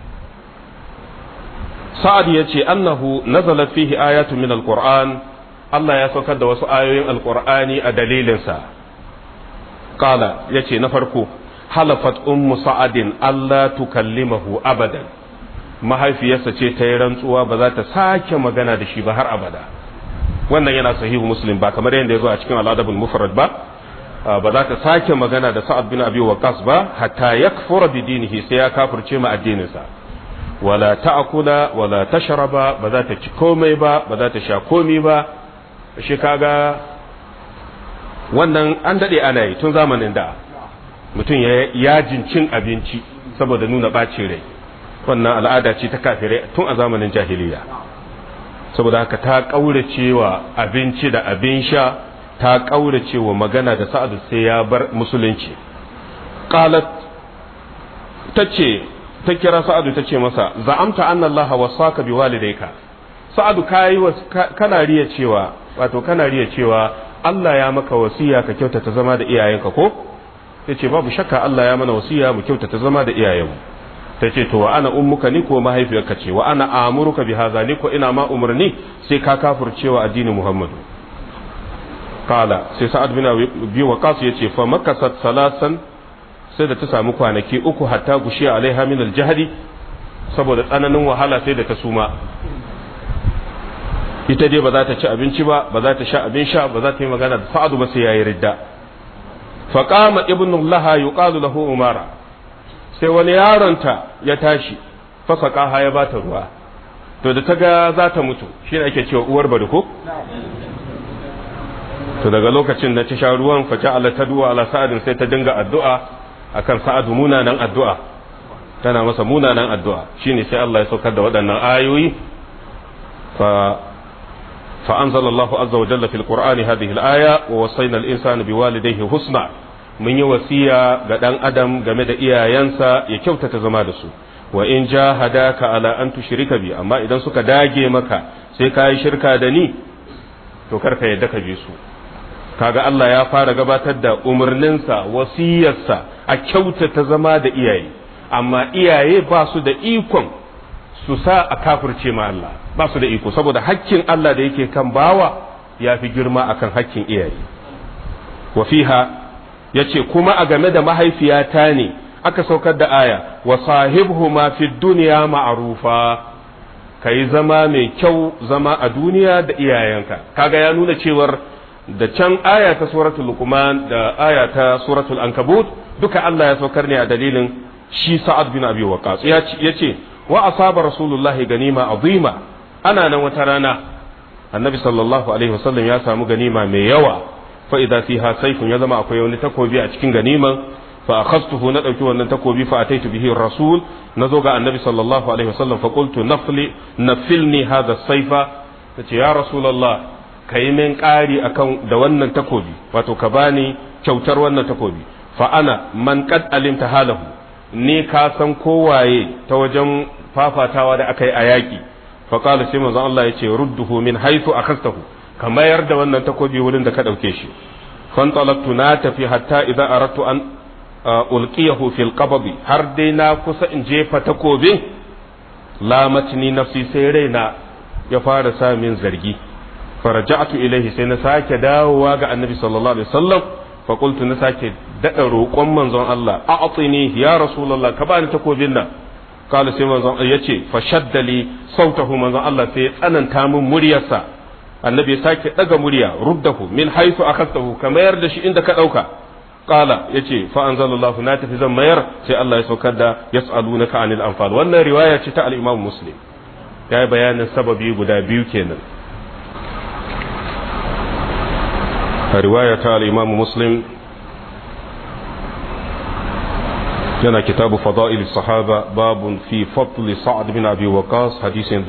sa'ad ya ce annahu nazala fihi ayatu min alquran Allah ya saukar da wasu ayoyin alqur'ani a dalilinsa qala yace na farko halafat ummu sa'adin Allah tukallimahu abadan mahaifiyarsa ce ta yi rantsuwa ba za ta sake magana da shi ba har abada wannan yana sahihu muslim ba kamar yadda ya zo a cikin al'adabul mufrad ba ba za ta sake magana da sa'ad bin abi waqas ba hatta yakfura bi dinihi sai ya kafirce ma addininsa wala ta'kula wala tashraba ba za ta ci komai ba ba za ta sha komai ba shi kaga wannan an dade ana yi tun zamanin da mutum ya yajin cin abinci saboda nuna ɓacin rai wannan al'ada ce ta kafirai tun a zamanin jahiliya saboda haka ta ƙaurace wa abinci da abin sha ta ƙaurace wa magana da sa'adu sai ya bar musulunci qalat tace ta kira sa'adu ta ce masa za'amta anna allaha wasaka biwalidayka sa'adu kai kana riya cewa wato kana riya cewa Allah ya maka wasiya ka kyautata zama da iyayenka ko yace babu shakka Allah ya mana wasiya mu kyautata zama da iyayenmu ta ce to wa ana ummuka ni ko mahaifiyarka ce wa ana amuruka bi hadha ni ko ina ma umarni sai ka kafircewa addinin Muhammadu kala sai sa'ad bin abi waqas yace fa makasat salasan sai da ta samu kwanaki uku hatta gushi alaiha min aljahdi saboda tsananin wahala sai da ta suma ita dai ba za ta ci abinci ba ba za ta sha abin sha ba za ta yi magana da sa'adu ba sai yayi ridda fa qama ibnu laha yuqalu lahu umara sai wani yaronta ya tashi fasaka ha ya bata ruwa to da ta ga za ta mutu shine ake cewa uwar bari ko to daga lokacin da ta sha ruwan fa ja'ala tadwa ala sa'adin sai ta dinga addu'a akan sa'adu munanan addu'a tana masa munanan addu'a shine sai Allah ya saukar da waɗannan ayoyi fa fa anzalallahu azza wa jalla fil qur'ani hadhihi al-aya wa wasayna al-insana biwalidayhi husna mun yi wasiya ga dan adam game da iyayensa ya kyautata zama da su wa in jahadaka ala an tushrika bi amma idan suka dage maka sai ka yi shirka da ni to karka yadda ka bi su kaga Allah ya fara gabatar da umarninsa wasiyarsa a kyautata zama da iyaye amma iyaye ba su da ikon su sa a kafirce ma Allah ba su da iko saboda hakkin Allah da yake kan bawa ya fi girma akan hakkin iyaye wa fiha yace kuma a game da mahaifiyata ne aka saukar da aya wa sahibhuma fi dunya ma'rufa kai zama mai kyau zama a duniya da iyayenka kaga ya nuna cewar da can aya ta suratul luqman da aya ta suratul ankabut duka Allah ya saukar ne a dalilin shi sa'ad bin abi waqas ya ce wa asaba rasulullahi ganima azima ana nan wata rana annabi sallallahu alaihi wasallam ya samu ganima mai yawa fa idza fiha sayfun ya zama akwai wani takobi a cikin ganiman fa akhastuhu na dauki wannan takobi fa ataitu bihi rasul nazo ga annabi sallallahu alaihi wasallam fa qultu nafli nafilni hadha sayfa tace ya rasulullah ka yi min ƙari akan da wannan takobi wato ka bani kyautar wannan takobi fa ana man qad alimta halahu ni ka san kowaye ta wajen fafatawa da aka yi a yaƙi fa qala sai manzon Allah yace rudduhu min haythu akhastahu ka mayar da wannan takobi wurin da ka dauke shi fantalaqtu na tafi hatta idza aradtu an ulqiyahu fil qabdi har dai na kusa in jefa takobin lamatni nafsi sai raina ya fara sa min zargi faraja'tu ilaihi sai na sake dawowa ga annabi sallallahu alaihi wasallam fa qultu na sake dada roƙon manzon Allah a'tini ya rasulullah ka bani takobin nan kala sai manzon yace fa shaddali sautahu manzon Allah sai ya tsananta min muryarsa annabi ya sake daga murya ruddahu min haythu akhadtahu ka mayar da shi inda ka dauka qala yace fa anzalallahu na tafi zan mayar sai Allah ya saukar da yas'alunaka anil anfal wannan riwaya ce ta al-Imam Muslim ya yi bayanin sababi guda biyu kenan a riwaya ta al-Imam Muslim yana kitabu fada'il sahaba babun fi fadli sa'ad bin abi waqas hadisin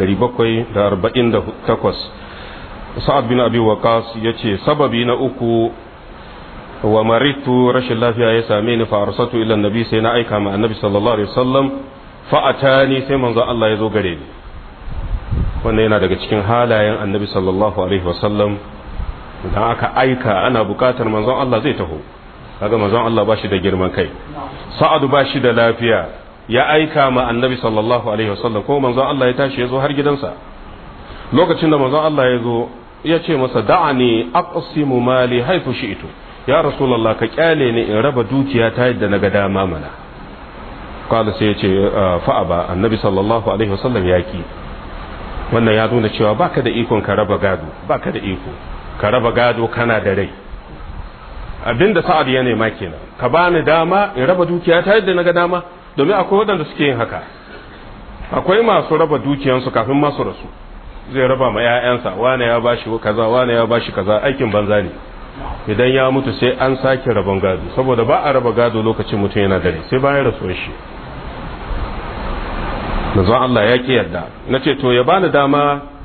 1748 sa'ad bin abi waqas yace sababi na uku wa maritu rashin lafiya ya same ni fa arsatu ila annabi sai na aika ma annabi sallallahu alaihi wasallam fa atani sai manzo Allah ya zo gare ni wannan yana daga cikin halayen annabi sallallahu alaihi wasallam idan aka aika ana bukatar manzon Allah zai taho kaga manzon Allah ba shi da girman kai sa'adu ba shi da lafiya ya aika ma annabi sallallahu alaihi wasallam ko manzon Allah ya tashi ya zo har gidansa lokacin da manzon Allah ya zo ya ce masa da'ani aqsimu mali haifu shi'tu ya rasulullah ka kyale ni in raba dukiya ta yadda na ga dama mana qala sai ya ce fa'a ba annabi sallallahu alaihi wasallam ya ki wannan ya nuna cewa baka da ikon ka raba gado baka da iko ka raba gado kana da rai abinda sa'ad ya nema kenan ka bani dama in raba dukiya ta yadda naga dama domin akwai waɗanda suke yin haka akwai masu raba dukiyansu kafin masu rasu zai raba ma 'ya'yansa wane ya bashi kaza wane ya bashi kaza aikin banza ne idan ya mutu sai an sake rabon gado saboda ba a raba gado lokacin mutum yana dare sai bayan rasuwar shi manzon Allah ya ki yarda na ce to ya bani dama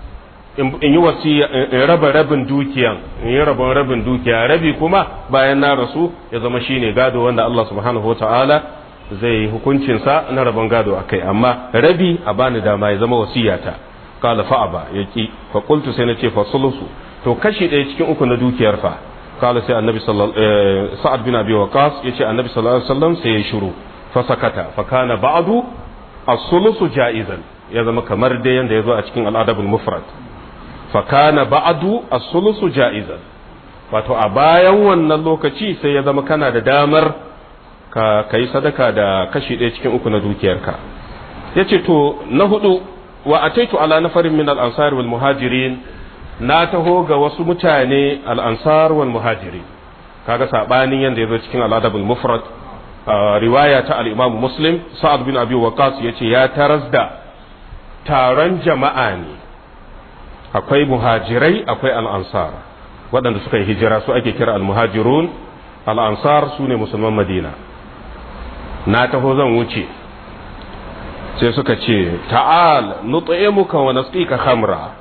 in yi wasiya in raba rabin dukiyan in yi rabon rabin dukiya rabi kuma bayan na rasu ya zama shine gado wanda Allah subhanahu wataala zai hukuncin sa na rabon gado akai amma rabi a bani dama ya zama wasiyata qala fa aba yaki fa qultu sai nace fa sulusu to kashi ɗaya cikin uku na dukiyar fa qala sai annabi sallallahu sa'ad bin abi waqas yace annabi sallallahu alaihi wasallam sai ya shiru fa sakata fa kana ba'du as-sulusu ja'izan ya zama kamar dai yanda yazo a cikin al-adabul mufrad fakana ba'adu as-sulusu ja'izan wato a bayan wannan lokaci sai ya zama kana da damar ka kai sadaka da kashi ɗaya cikin uku na dukiyarka yace to na hudu wa ataitu ala nafarin min al-ansar wal muhajirin na taho ga wasu mutane al-ansar wal muhajirin kaga sabanin yanda yazo cikin al-adabul mufrad riwaya ta al-imam muslim sa'ad bin abi waqas yace ya taras da taron jama'a ne akwai muhajirai akwai al'ansar waɗanda suka yi hijira su ake kira al-muhajirun al'ansar su ne musulman madina na taho zan wuce sai suka ce ta'al nut'imuka wa nasqika khamra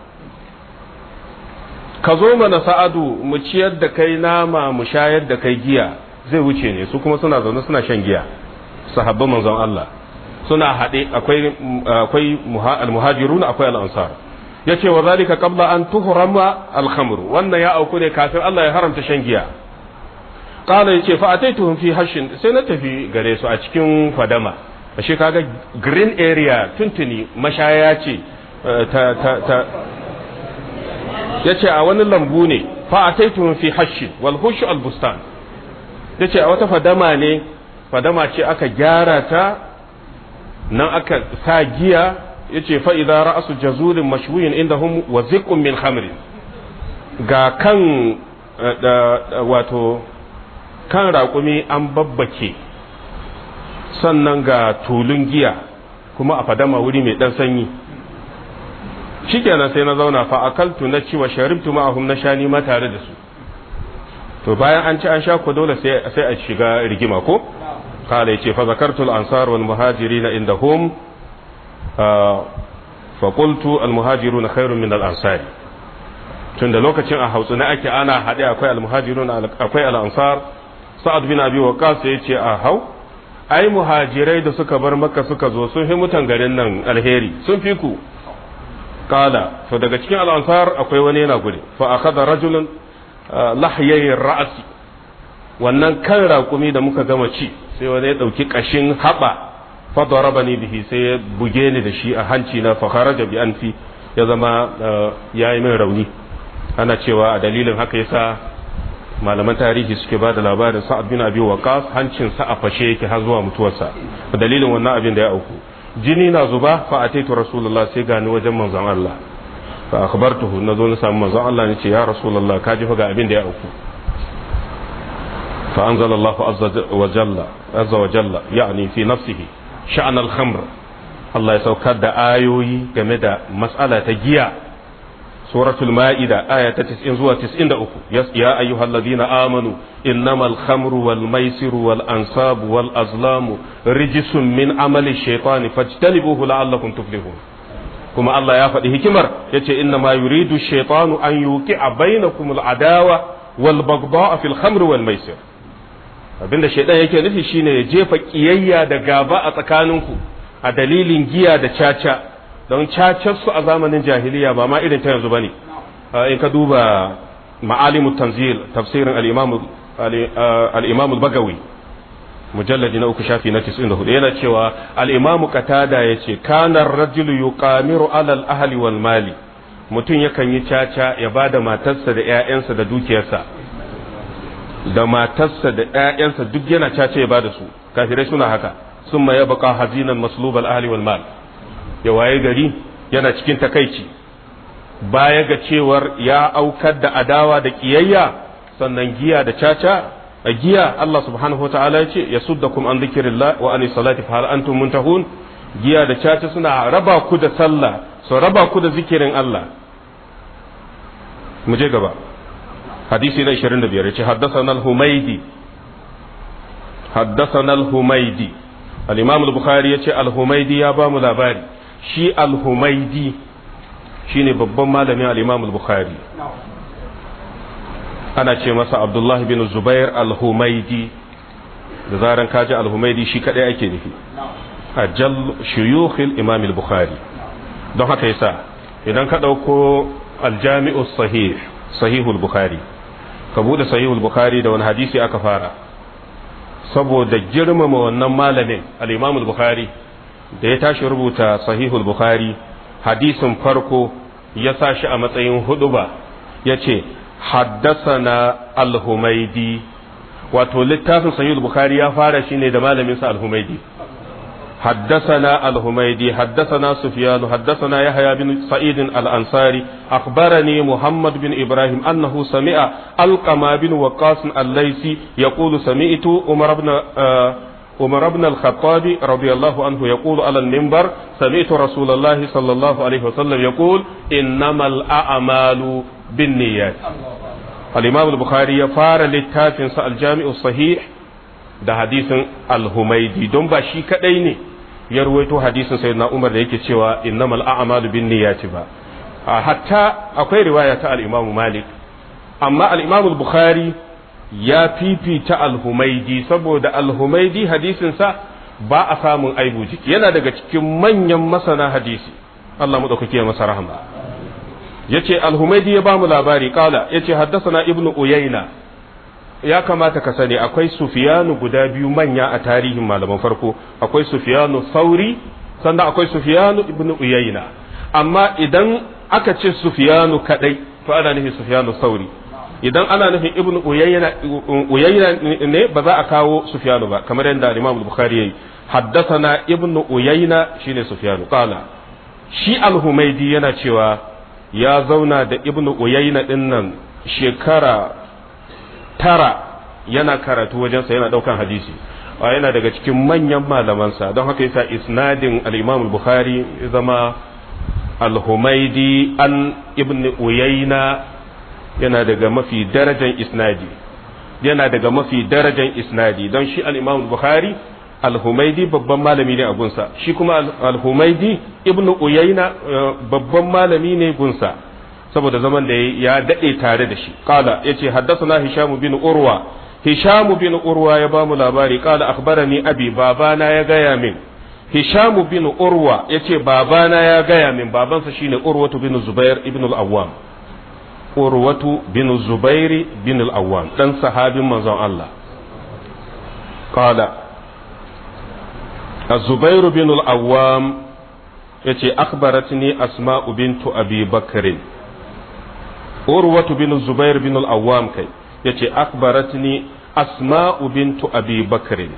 ka zo mana sa'adu mu ciyar da kai nama mu shayar da kai giya zai wuce ne su kuma suna zaune suna shan giya sahabban manzon Allah suna haɗe akwai akwai al-muhajirun akwai al-ansar yace wa zalika qabla an tuhrama al-khamr wannan ya auku ne kafin Allah ya haramta shan giya qala yace fa ataituhum fi hashin sai na tafi gare su a cikin fadama ashe kaga green area tuntuni mashaya ce ta ta ta yace a wani lambu ne fa ataituhum fi hashin wal hush al-bustan yace a wata fadama ne fadama ce aka gyara ta nan aka sa giya yace fa idza ra'su jazurin mashwiyin indahum wa ziqun min khamrin ga kan wato kan raƙumi an babbake sannan ga tulun giya kuma a fadama wuri mai dan sanyi shikenan sai na zauna fa akaltu na ci wa sharibtu ma'ahum na shani ma tare da su to bayan an ci an sha ko dole sai sai a shiga rigima ko kala yace fa zakartu al-ansar wal muhajirin indahum fa qultu al-muhajirun khairun min al-ansar tunda lokacin a hausa na ake ana hade akwai al-muhajirun akwai al-ansar sa'ad bin abi waqas yace a hau ai muhajirai da suka bar makka suka zo sun fi mutan garin nan alheri sun fi ku kala to daga cikin al-ansar akwai wani yana gudu fa akhadha rajulun lahyayi ra'asi wannan kan raƙumi da muka gama ci sai wani ya ɗauki ƙashin haɓa fadaraba ni bihi sai ya buge ni da shi a hanci na fakharaja bi anfi ya zama ya yi min rauni ana cewa a dalilin haka yasa malaman tarihi suke ba da labarin sa'ad bin abi waqas hancin sa a fashe yake har zuwa mutuwarsa a dalilin wannan abin da ya auku jini na zuba fa ataitu rasulullah sai gani wajen manzon Allah fa akhbartuhu nazo na samu manzon Allah ne ce ya rasulullah ka ji fa ga abin da ya auku fa anzala Allah azza wa jalla azza wa jalla yani fi nafsihi sha'an al-khamr Allah ya saukar da ayoyi game da mas'ala ta giya suratul ma'ida aya ta 90 zuwa 93 ya ayyuhalladhina amanu innamal khamru wal maisiru wal ansabu wal azlamu rijsun min amali shaytani fajtanibuhu la'allakum tuflihun kuma Allah ya faɗi hikimar ya ce inna ma yuridu shaitanu an yuki a bainakum al'adawa wal bagda'a fil khamr wal maisir abinda shaitan yake nufi shine ya jefa kiyayya da gaba a tsakaninku a dalilin giya da caca don cacar su a zamanin jahiliya ba ma irin ta yanzu bane in ka duba ma'alimut tanzil tafsirin al-imam al-imam al-bagawi mujalladi na uku shafi na 94 yana cewa al-imamu qatada yace kana ar-rajulu yuqamiru ala al-ahli wal mali mutum yakan yi caca ya bada matarsa da ƴaƴansa da dukiyarsa da matarsa da ƴaƴansa duk yana caca ya bada su kafirai suna haka summa yabqa hazinan maslub al-ahli wal mal ya waye gari yana cikin takaici baya ga cewar ya aukar da adawa da kiyayya sannan giya da caca a giya Allah subhanahu wa ta'ala ya ce ya suddakum an zikirillah wa an salati fa hal antum muntahun giya da caca suna raba ku da sallah su raba ku da zikirin Allah mu je gaba hadisi na 25 yace haddathana al-humaydi haddathana al-humaydi al-imam al-bukhari yace al-humaydi ya ba mu labari shi al-humaydi shine babban malamin al-imam al-bukhari ana ce masa abdullahi bin zubair al-humaidi da zaran kaji al-humaidi shi kadai ake nufi ajal shuyukhil imam al-bukhari don haka yasa idan ka dauko al-jami'u sahih sahihul bukhari ka bude sahihul bukhari da wani hadisi aka fara saboda girmama wannan malamin al-imam al-bukhari da ya tashi rubuta sahihul bukhari hadisin farko ya sa shi a matsayin huduba ya ce haddasana al-humaidi wato littafin sahihul bukhari ya fara shi ne da malaminsa al-humaidi حدثنا الهميدي حدثنا سفيان حدثنا يحيى بن سعيد الأنصاري أخبرني محمد بن إبراهيم أنه سمع القما بن وقاص الليثي يقول سمعت عمر بن عمر بن الخطاب رضي الله عنه يقول على المنبر سمعت رسول الله صلى الله عليه وسلم يقول إنما الأعمال بالنيات الإمام البخاري يفار للتافن الجامع الصحيح da hadisin al-humaidi don ba shi kadai ne ya ruwaito hadisin sayyidina Umar da yake cewa innamal a'malu binniyati ba hatta akwai riwaya ta al-Imam Malik amma al-Imam al-Bukhari ya fifita al-Humaidi saboda al-Humaidi hadisin sa ba a samun aibu jiki yana daga cikin manyan masana hadisi Allah madaukake masa rahama yace al-Humaidi ya ba mu labari kala yace haddathana ibnu Uyayna ya kamata ka sani akwai sufiyanu guda biyu manya a tarihin malaman farko akwai sufiyanu sauri sannan akwai sufiyanu ibnu uyayna amma idan aka ce sufiyanu kadai to ana nufin sufiyanu sauri idan ana nufin ibnu uyayna uyayna ne ba za a kawo sufiyanu ba kamar yadda imam bukhari yayi haddathana ibnu uyayna shine sufiyanu qala shi al-humaydi yana cewa ya zauna da ibnu uyayna dinnan shekara tara yana karatu wajensa yana daukan hadisi yana daga cikin manyan malamansa don haka yasa isnadin al-Imam al-Bukhari zama al-Humaidi an ibn Uyayna yana daga mafi darajan isnadi yana daga mafi darajan isnadi don shi al-Imam al-Bukhari al-Humaidi babban malami ne a gunsa shi kuma al-Humaidi ibn Uyayna babban malami ne gunsa saboda zaman da ya daɗe tare da shi kala ya ce haddasa hishamu bin urwa hishamu bin urwa ya ba mu labari kala akhbarani abi babana ya gaya min hishamu bin urwa ya ce babana ya gaya min babansa shine urwatu bin zubair ibn al-awwam urwatu bin zubair bin al-awwam dan sahabin manzon Allah kala الزبير بن الأوام يتي أخبرتني أسماء بنت أبي بكر urwatu bin zubair bin al-awwam kai yace akbaratni asma'u bintu abi bakr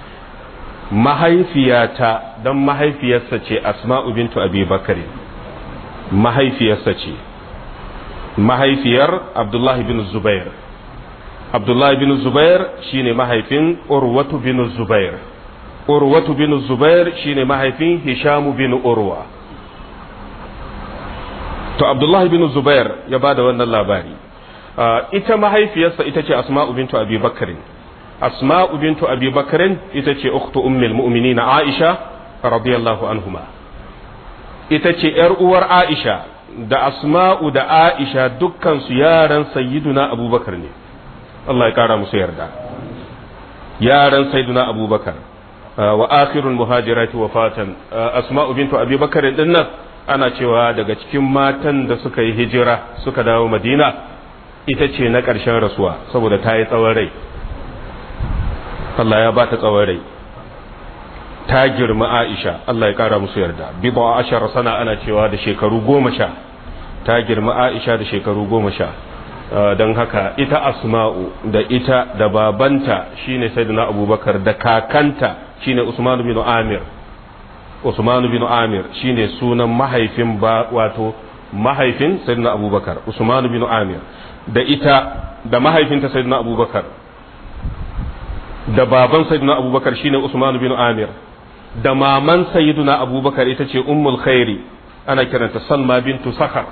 mahaifiyata dan mahaifiyarsa ce asma'u bintu abi bakr mahaifiyarsa ce mahaifiyar abdullahi bin zubair abdullahi bin zubair shine mahaifin urwatu bin zubair urwatu bin zubair shine mahaifin hishamu bin urwa to abdullahi bin zubair ya ba da wannan labari ita mahaifiyarsa ita ce asma'u bintu abi bakarin asma'u bintu abi bakarin ita ce ukhtu ummul mu'minin aisha radiyallahu anhuma ita ce yar uwar aisha da asma'u da aisha dukkan su yaran sayyiduna abubakar ne Allah ya kara musu yarda yaran sayyiduna abubakar wa akhirul muhajirati wafatan asma'u bintu abi bakarin dinnan ana cewa daga cikin matan da suka yi hijira suka dawo madina ita ce na ƙarshen rasuwa saboda ta yi tsawon rai Allah ya ba ta tsawon rai ta girma aisha Allah ya ƙara musu yarda bidwa ashar sana ana cewa da shekaru goma sha ta girma aisha da shekaru goma sha don haka ita asma'u da ita da babanta shine sayyidina abubakar da kakanta shine usman bin amir Usman bin Amir shine sunan mahaifin ba wato mahaifin Sayyidina Abubakar Usman bin Amir da ita da mahaifinta Sayyidina Abubakar da baban Sayyidina Abubakar shine Usman bin Amir da maman Sayyidina Abubakar ita ce Ummul Khairi ana kiranta Salma bintu Sakhar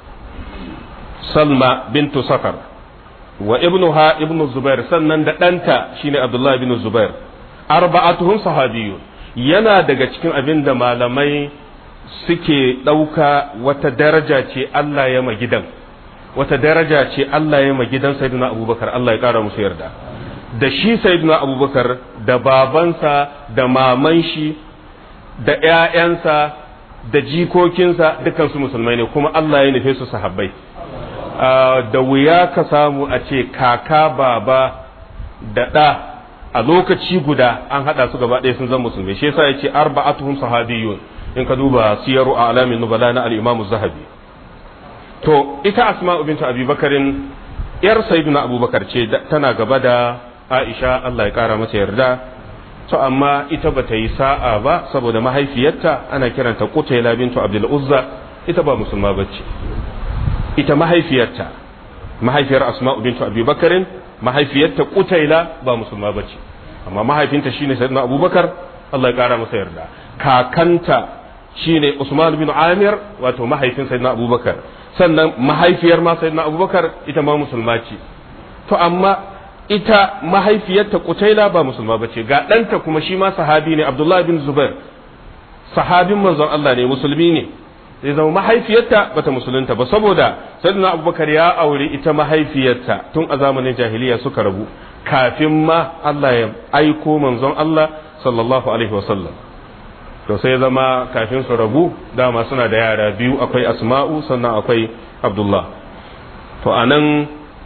Salma bintu Sakhar wa ibnuha ibnu Zubair sannan da ɗanta shine Abdullah bin Zubair arba'atuhum sahabiyyun yana daga cikin abin da malamai suke ɗauka wata daraja ce Allah ya ma gidan wata daraja ce Allah ya ma gidan sayyidina abubakar Allah ya ƙara musu yarda da shi sayyidina abubakar da babansa da maman shi da ‘ya'yansa da jikokinsa dukansu musulmai ne kuma Allah ya nufe su sahabbai da wuya ka samu a ce kaka baba da ɗa a lokaci guda an haɗa su gaba ɗaya sun zama musulmai shi yasa yace arba'atuhum sahabiyyun in ka duba siyaru a alamin nubala na al-imam zahabi to ita asma'u bintu abi bakarin yar sayyidina abubakar ce tana gaba da aisha Allah ya kara mata yarda to amma ita bata yi sa'a ba saboda mahaifiyarta ana kiranta qutayla bintu abdul uzza ita ba musulma bace ita mahaifiyarta mahaifiyar asma'u bintu abi bakarin mahaifiyarta qutayla ba musulma bace amma mahaifinta shine sayyidina abubakar Allah ya kara masa yarda kakanta shine usman bin amir wato mahaifin sayyidina abubakar sannan mahaifiyar ma sayyidina abubakar ita ma musulma ce to amma ita mahaifiyarta kutaila ba musulma bace ga ɗanta kuma shi ma sahabi ne abdullahi bin zubair sahabin manzon Allah ne musulmi ne zai zama mahaifiyarta bata musulunta ba saboda sayyidina abubakar ya aure ita mahaifiyarta tun a zamanin jahiliya suka rabu kafin ma Allah ya aiko manzon Allah sallallahu alaihi wasallam to sai zama kafin su rabu dama suna da yara biyu akwai asma'u sannan akwai abdullah to anan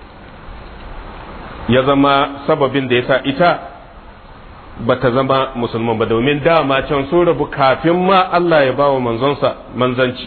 ya zama sababin da ya sa ita ba ta zama musulman ba domin dama can sun rabu kafin ma Allah ya bawa manzonsa manzanci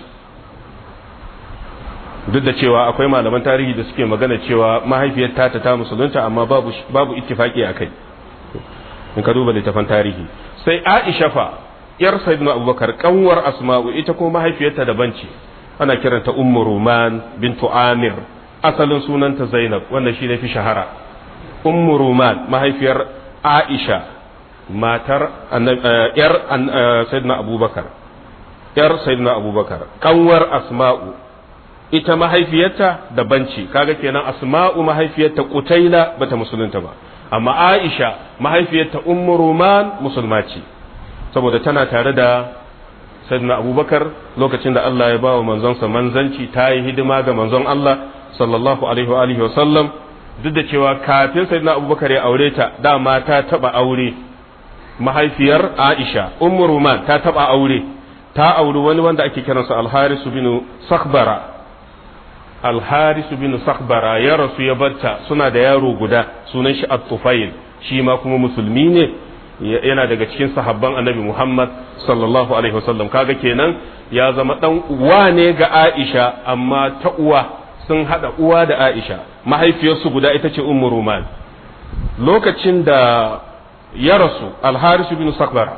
duk da cewa akwai malaman tarihi da suke magana cewa mahaifiyar ta ta musulunta amma babu babu ittifaki akai in ka duba littafan tarihi sai Aisha fa yar sayyidina Abubakar kanwar Asma'u ita ko mahaifiyarta daban ce ana kiranta Ummu Ruman bintu Amir asalin sunanta Zainab wanda shi ne fi shahara Ummu Ruman mahaifiyar Aisha matar yar sayyidina Abubakar yar sayyidina Abubakar kanwar Asma'u ita mahaifiyarta daban ce kaga kenan Asma'u mahaifiyarta Qutaila bata musulunta ba amma Aisha mahaifiyarta Ummu Ruman musulma ce saboda tana tare da Sayyidina Abubakar lokacin da Allah ya ba wa manzonsa manzanci ta yi hidima ga manzon Allah sallallahu alaihi wa alihi wa sallam duk da cewa kafin Sayyidina Abubakar ya aure ta dama ta taba aure mahaifiyar Aisha Ummu Ruman ta taba aure ta auri wani wanda ake kiransa Al-Haris bin Sakhbara Al-Haris bin Sakhbara ya rasu ya barta suna da yaro guda sunan shi At-Tufail shi ma kuma musulmi ne yana daga cikin sahabban Annabi Muhammad sallallahu alaihi wasallam kaga kenan ya zama dan uwa ne ga Aisha amma ta uwa sun hada uwa da Aisha mahaifiyarsu guda ita ce Ummu Ruman lokacin da ya rasu Al-Haris bin Sakhbara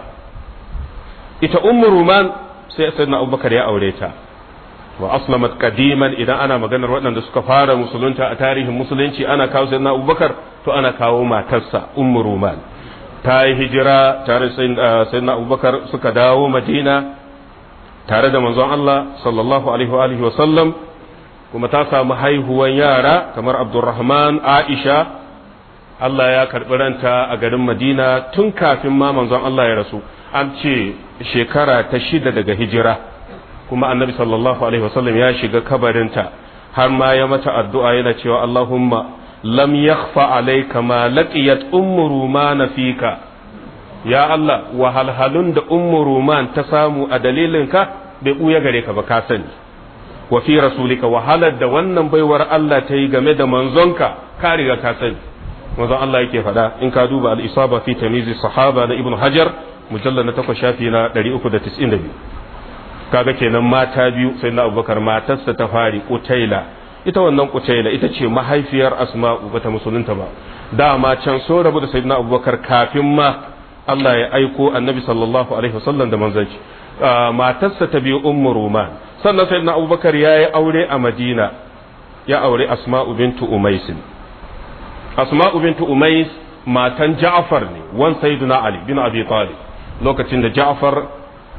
ita Ummu Ruman sai Sayyidina Abubakar ya aure ta wa aslamat qadiman idan ana maganar waɗanda suka fara musulunta a tarihin musulunci ana kawo sayyidina abubakar to ana kawo matarsa ummu ruman ta yi hijira tare da sayyidina abubakar suka dawo madina tare da manzon Allah sallallahu alaihi wa alihi wa sallam kuma ta samu haihuwan yara kamar abdurrahman aisha Allah ya karɓi ranta a garin madina tun kafin ma manzon Allah ya rasu an ce shekara ta shida daga hijira kuma annabi sallallahu alaihi wasallam ya shiga kabarinta har ma ya mata addu'a yana cewa Allahumma lam yakhfa alayka ma laqiyat ummu ruman fika ya Allah wahalhalun da ummu ruman ta samu a dalilinka bai buya gare ka ba ka sani wa fi rasulika wahalar da wannan baiwar Allah ta yi game da manzonka ka riga ka sani manzon Allah yake faɗa in ka duba al-isaba fi tamyiz sahaba na ibnu hajar mujallal na 8 shafi na 392 kaga kenan mata biyu sai na abubakar matarsa ta fari kutaila ita wannan kutaila ita ce mahaifiyar asma'u bata musulunta ba dama can so rabu da sayyidina abubakar kafin ma Allah ya aiko annabi sallallahu alaihi wasallam da manzanci matarsa ta biyu ummu ruman sannan sayyidina abubakar ya yi aure a madina ya aure asma'u bintu umais asma'u bintu umais matan ja'far ne wan sayyidina ali bin abi talib lokacin da ja'far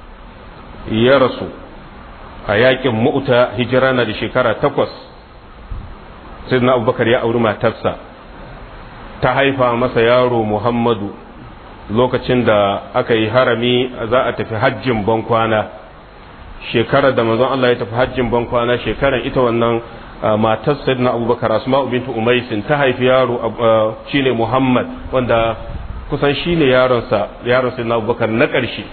ya rasu a yakin mu'ta hijira na da shekara takwas sai na abubakar ya auri matarsa ta haifa masa yaro muhammadu lokacin da aka yi harami za a tafi hajjin bankwana shekarar da manzon Allah ya tafi hajjin ban kwana shekarar ita wannan matar sayyidina abubakar asma'u bintu umaisin ta haifi yaro shine muhammad wanda kusan shine yaronsa yaron sayyidina abubakar na ƙarshe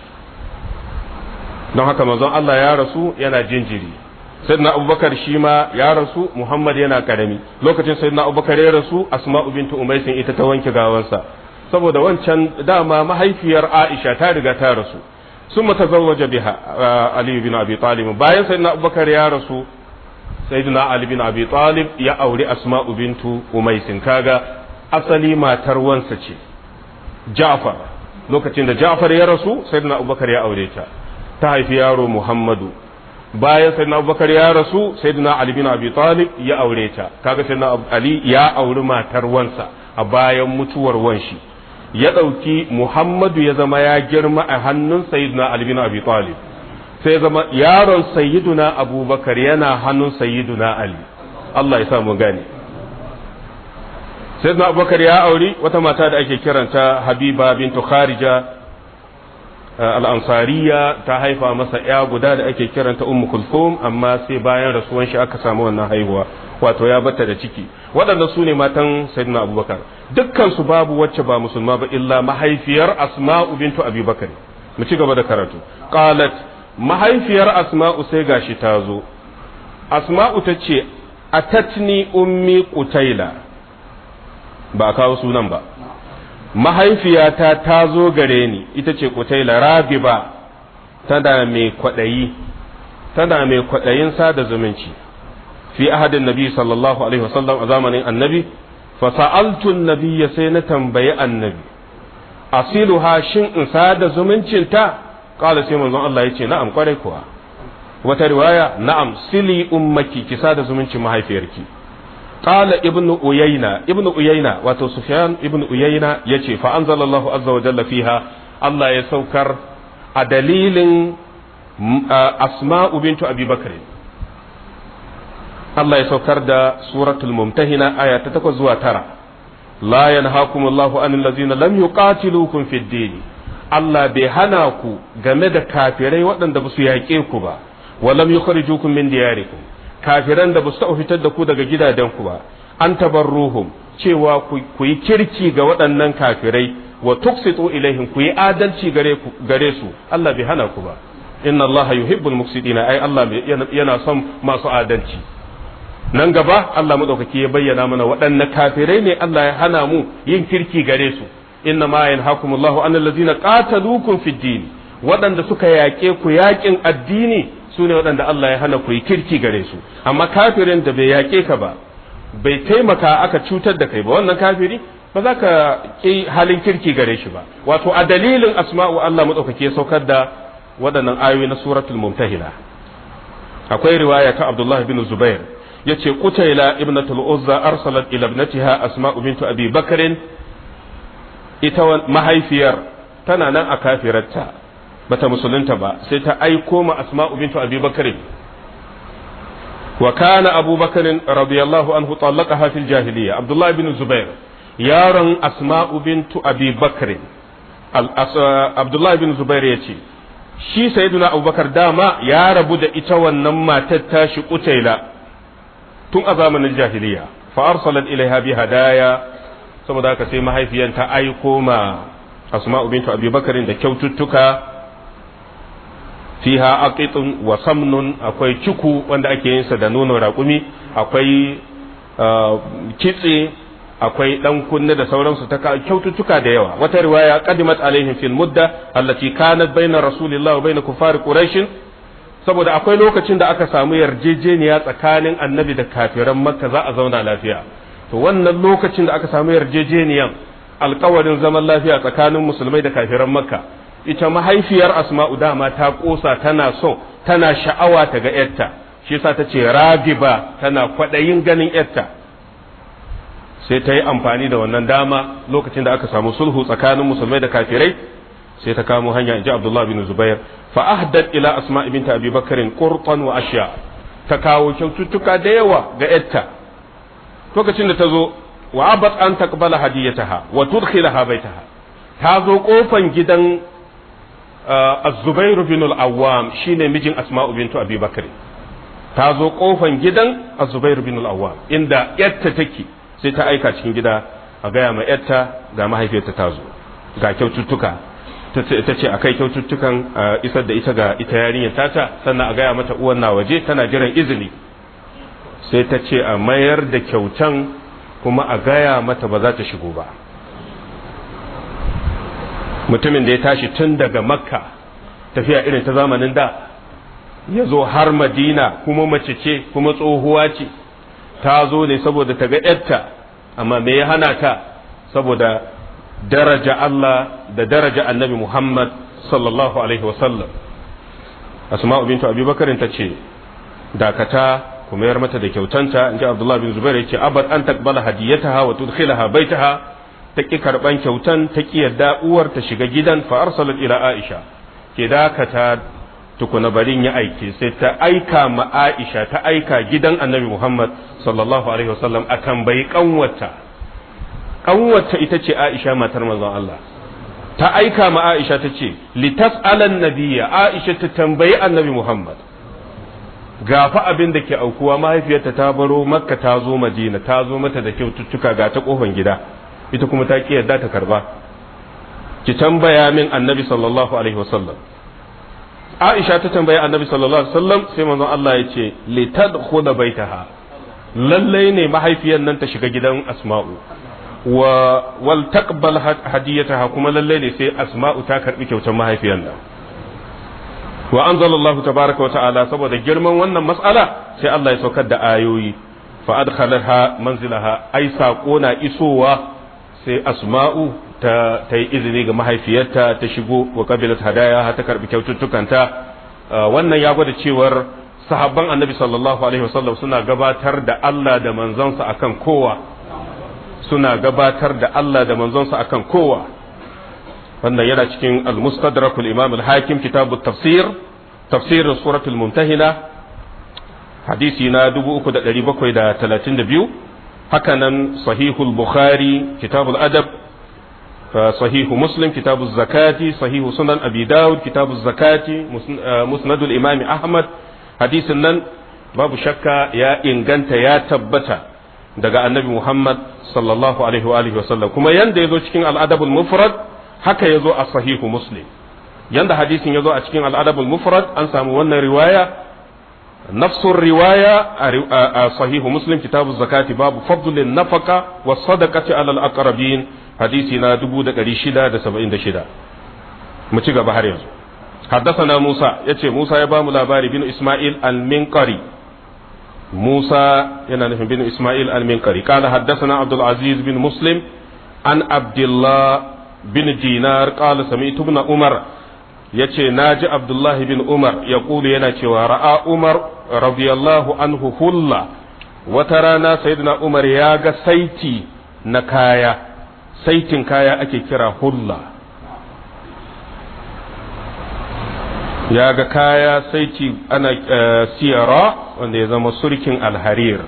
don haka manzon Allah ya rasu yana jinjiri sayyidina abubakar shi ma ya rasu muhammad yana karami lokacin sayyidina abubakar ya rasu asma'u bintu umaisin ita ta wanke gawansa saboda wancan dama mahaifiyar aisha ta riga ta rasu sun tazawwaja biha ali bin abi talib bayan sayyidina abubakar ya rasu sayyidina ali bin abi talib ya auri asma'u bintu umaisin kaga asali matar wansa ce ja'far lokacin da ja'far ya rasu sayyidina abubakar ya aure ta ta haifi yaro muhammadu bayan sayyidina abubakar ya rasu sayyidina ali bin abi talib ya aure ta kaga sayyidina ali ya auri matar wansa a bayan mutuwar wanshi ya ɗauki muhammadu ya zama ya girma a hannun sayyidina ali bin abi talib sai zama yaron sayyiduna abubakar yana hannun sayyiduna ali Allah ya sa mu gane sayyidina abubakar ya auri wata mata da ake kiranta habiba bintu kharija al'ansariya ta haifa masa ya guda da ake kiranta ummu kulthum amma sai bayan rasuwan shi aka samu wannan haihuwa wato ya bata da ciki waɗanda su ne matan sayyidina abubakar dukkan su babu wacce ba musulma ba illa mahaifiyar asma'u bintu abubakar mu ci gaba da karatu qalat mahaifiyar asma'u sai gashi ta zo asma'u ta ce atatni ummi qutaila ba kawo sunan ba mahaifiyata ta zo gare ni ita ce kutaila rabiba tana mai kwaɗayi tana mai kwaɗayin sada zumunci fi ahadin nabi sallallahu alaihi wasallam a zamanin annabi fa sa'altu nabiyya sai na tambayi annabi asiluha shin in sada zumuncinta qala sai manzon Allah yace na'am kwarai kuwa wata riwaya na'am sili ummaki ki sada zumuncin mahaifiyarki قال ابن أيينة ابن أيينة واتو سفيان ابن أيينة يتي فأنزل الله عز وجل فيها الله يسوكر أدليل أسماء بنت أبي بكر الله يسوكر دا سورة الممتهنة آية تتكوزوا ترى لا ينهاكم الله عن الذين لم يقاتلوكم في الدين Allah bai hana ku game da kafirai waɗanda ba su yaƙe ku ba, wa lam yukhrijukum min diyarikum kafiran da ba su taɓa fitar da ku daga gidajenku ba an tabarruhum cewa ku yi kirki ga waɗannan kafirai wa tuksitu ilaihim ku yi adalci gare su Allah bai hana ku ba inna Allah yuhibbul muqsitina ai Allah yana son masu adalci nan gaba Allah madaukaki ya bayyana mana waɗanne kafirai ne Allah ya hana mu yin kirki gare su inna ma yanhakumullahu an allazina qataluukum fid din waɗanda suka yaƙe ku yaƙin addini su ne waɗanda Allah ya hana ku yi kirki gare su amma kafirin da bai yaƙe ka ba bai taimaka aka cutar da kai ba wannan kafiri ba za ka ƙi halin kirki gare shi ba wato a dalilin asma'u Allah maɗaukaki ya saukar da waɗannan ayoyi na suratul mumtahila akwai riwaya ta Abdullah bin Zubair yace Qutayla ibnatul Uzza arsalat ila ibnatiha Asma'u bintu Abi Bakr ita mahaifiyar tana nan a kafirarta bata musulunta ba sai ta aiko ma asma'u bintu abi bakr wa kana abu bakr radiyallahu anhu talaqaha fil jahiliya abdullah bin zubair yaron asma'u bintu abi bakr abdullah bin zubair yace shi sayyiduna abubakar dama ya rabu da ita wannan matar tashi kutaila tun a zamanin jahiliya fa arsalat ilaiha bi hadaya saboda haka sai mahaifiyan ta aiko ma asma'u bintu abi bakarin da kyaututtuka fiha aqitun wa samnun akwai ciku wanda ake yin sa da nono raƙumi akwai kitse akwai dan kunne da sauransu ta kyaututtuka da yawa wata riwaya qadimat alaihim fil mudda allati kanat baina rasulillah wa baina kufar quraish saboda akwai lokacin da aka samu yarjejeniya tsakanin annabi da kafiran makka za a zauna lafiya to wannan lokacin da aka samu yarjejeniyan alkawarin zaman lafiya tsakanin musulmai da kafiran makka ita mahaifiyar asma'u dama ta kosa tana so tana sha'awa ta ga yarta shi yasa ta ce ragiba tana kwaɗayin ganin yarta sai ta yi amfani da wannan dama lokacin da aka samu sulhu tsakanin musulmai da kafirai sai ta kamo hanya in ji abdullah bin zubair fa ahdat ila asma binta abi bakarin qurtan wa ashya ta kawo kyaututtuka da yawa ga yarta lokacin da ta zo wa abat an taqbala hadiyataha wa tudkhilaha baitaha ta zo kofan gidan az-zubairu bin al-awwam shine mijin asma'u bintu abi bakr ta zo kofan gidan az-zubairu bin al-awwam inda yatta take sai ta aika cikin gida a gaya ma yatta ga mahaifiyarta ta zo ga kyaututtuka ta ce a kai kyaututtukan isar da ita ga ita yarinyar tata sannan a gaya mata uwan na waje tana jiran izini sai ta ce a mayar da kyautan kuma a gaya mata ba za ta shigo ba mutumin da ya tashi tun daga makka tafiya irin ta zamanin da ya zo har madina kuma mace ce kuma tsohuwa ce ta zo ne saboda ta ga yarta amma me ya hana ta saboda daraja Allah da daraja annabi Muhammad sallallahu alaihi wasallam asma'u bintu abubakar ta ce dakata kuma yar mata da kyautanta in ji abdullah bin zubair ya ce abad an takbala hadiyataha wa tudkhilaha baitaha ta ki karban kyautan ta ki yadda uwar ta shiga gidan fa arsalat ila aisha ke dakata tukuna barin ya aike sai ta aika ma aisha ta aika gidan annabi muhammad sallallahu alaihi wasallam a tambayi kanwata kanwata ita ce aisha matar manzon Allah ta aika ma aisha ta ce litas'alan nabiyya aisha ta tambayi annabi muhammad gafa abin da ke aukuwa mahaifiyarta ta baro makka ta zo madina ta zo mata da kyaututtuka ga ta kofan gida ita kuma ta ki yadda ta karba ki tambaya min annabi sallallahu alaihi wasallam Aisha ta tambayi annabi sallallahu alaihi wasallam sai manzon Allah ya ce li tadkhula baitaha lallai ne mahaifiyar nan ta shiga gidan Asma'u wa wal taqbal hadiyataha kuma lallai ne sai Asma'u ta karbi kyautar mahaifiyar nan wa anzalallahu tabaraka wa ta'ala saboda girman wannan mas'ala sai Allah ya saukar da ayoyi fa adkhalaha manzilaha ai sako na isowa sai Asma'u ta ta yi izini ga mahaifiyarta ta shigo wa kabilat hadaya ta karbi kyaututtukanta wannan ya gwada cewar sahabban annabi sallallahu alaihi wasallam suna gabatar da Allah da manzonsa akan kowa suna gabatar da Allah da manzonsa akan kowa wannan yana cikin al-mustadrakul imam al-hakim kitab tafsir tafsir suratul mumtahina hadisi na 3732 haka nan sahihul bukhari kitabul adab صحيح مسلم كتاب الزكاة صحيح سنن أبي داود كتاب الزكاة مسند الإمام أحمد حديث نن babu shakka ya inganta ya tabbata daga annabi Muhammad sallallahu alaihi wa alihi wasallam kuma yanda yazo cikin al-adabul mufrad haka yazo a sahihu muslim yanda hadisin yazo a cikin al-adabul mufrad an samu wannan riwaya nafsun riwaya a sahihu muslim kitabu zakati babu fadlin nafaka wa sadaqati alal aqrabin hadisi na 1676 mu ci gaba har yanzu حدثنا موسى يتي موسى يبام لاباري بن إسماعيل المنقري موسى ينال بن إسماعيل المنقري قال حدثنا عبد العزيز بن مسلم عن عبد الله بن دينار قال سمعت ابن عمر yace naji Abdullahi bin Umar ya kulu yana cewa ra'a Umar radiyallahu anhu hulla wata rana sayyidina Umar ya ga saiti na kaya saitin kaya ake kira hulla ya ga kaya saiti ana siyara wanda ya zama surkin alharir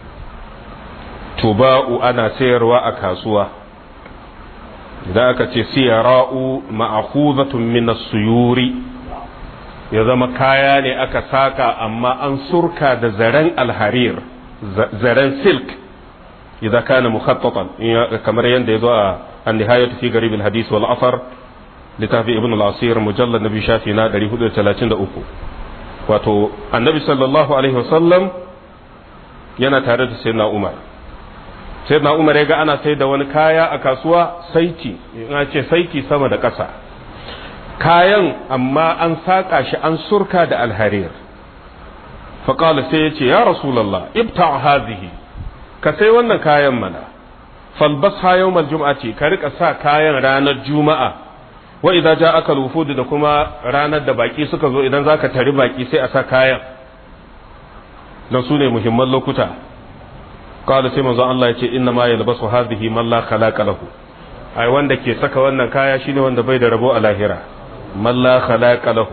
tuba'u ana sayarwa a kasuwa idan aka ce siyara'u ma'akhuzatun min suyuri ya zama kaya ne aka saka amma an surka da zaren alharir zaren silk idan kana mukhattatan kamar yadda ya zo a an-nihayatu fi garib al-hadith wal asar littafi ibn al-asir mujallad nabi shafi na 433 wato annabi sallallahu alaihi wasallam yana tare da sayyidina umar sayyidina umar ya ga ana sai da wani kaya a kasuwa saiti ina ce saiti sama da ƙasa kayan amma an saƙa shi an surka da alharir faƙala sai ya ce ya rasulallah ibta hazihi ka sai wannan kayan mana falbas ha yawmal jum'ati ka rika sa kayan ranar juma'a wa idan ja aka lufudu da kuma ranar da baki suka zo idan zaka tari baki sai a sa kayan don su ne muhimman lokuta kawai sai manzon Allah ya ce inna ma yalbasu hadhihi man la khalaqa lahu ai wanda ke saka wannan kaya shine wanda bai da rabo a lahira man la khalaqa lahu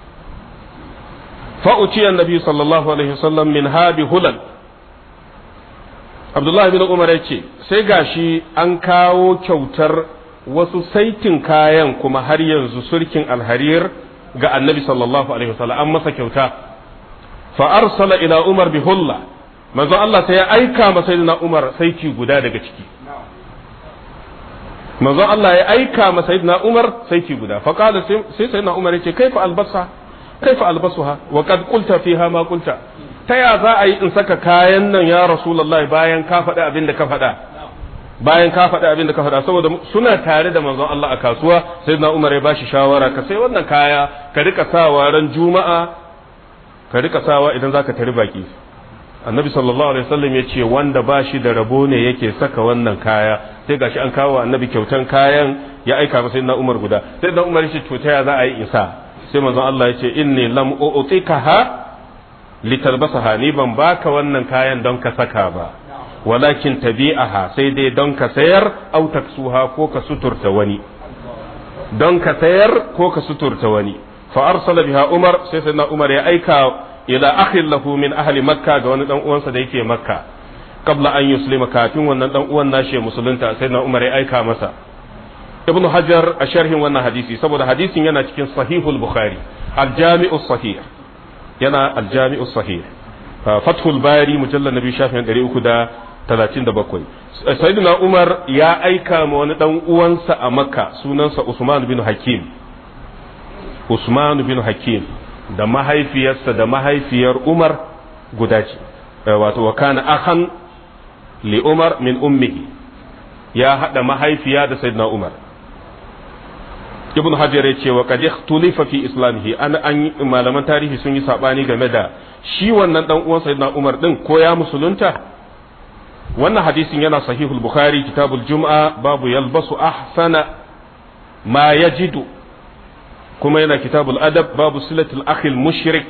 fa uciya annabi sallallahu alaihi wasallam min habi hulal Abdullahi bin Umar ya ce sai gashi an kawo kyautar wasu saitin kayan kuma har yanzu surkin alharir ga annabi sallallahu alaihi wasallam an masa kyauta fa arsala ila umar bi hulla manzo Allah sai ya aika ma sayyidina umar saiti guda daga ciki manzo Allah ya aika ma sayyidina umar saiti guda fa qala sai sayyidina umar yace kaifa albasa kaifa albasuha wa qad qulta fiha ma qulta ta ya za a yi in saka kayan nan ya rasulullahi bayan ka faɗi abin da ka faɗa bayan ka faɗi abin da ka faɗa saboda suna tare da manzon Allah a kasuwa sai na Umar ya bashi shawara ka sai wannan kaya ka rika sawa ran juma'a ka rika sawa idan zaka tari baki annabi sallallahu alaihi wasallam ya ce wanda ba shi da rabo ne yake saka wannan kaya sai gashi an kawo annabi kyautan kayan ya aika masa na Umar guda sai na Umar ya ce to ta ya za a yi isa sai manzon Allah ya ce inni lam u'tikaha litalbasaha ni ban baka wannan kayan don ka saka ba walakin tabi'aha sai dai don ka sayar au taksuha ko ka suturta wani don ka sayar ko ka suturta wani fa arsala biha umar sai sai umar ya aika ila akhin lahu min ahli makka ga wani dan uwansa da yake makka qabla an yuslima kafin wannan dan uwan nashi musulunta sai na umar ya aika masa ibnu hajar a sharhin wannan hadisi saboda hadisin yana cikin sahihul bukhari al-jami'u sahih yana al-jami'u sahih fathul bari mujallal nabi shafin 337 sayyidina umar ya aika ma wani dan uwansa a makka sunansa usman bin hakim usman bin hakim da mahaifiyarsa da mahaifiyar umar guda ce wato wa kana akhan li umar min ummihi ya hada mahaifiya da sayyidina umar ibn hajar ya ce wa qad ikhtulifa fi islamihi an an malaman tarihi sun yi sabani game da shi wannan dan uwan sayyidina umar din ko ya musulunta wannan hadisin yana sahihul bukhari kitabul jum'a babu yalbasu ahsana ma yajidu kuma yana kitabul adab babu silatul akhil mushrik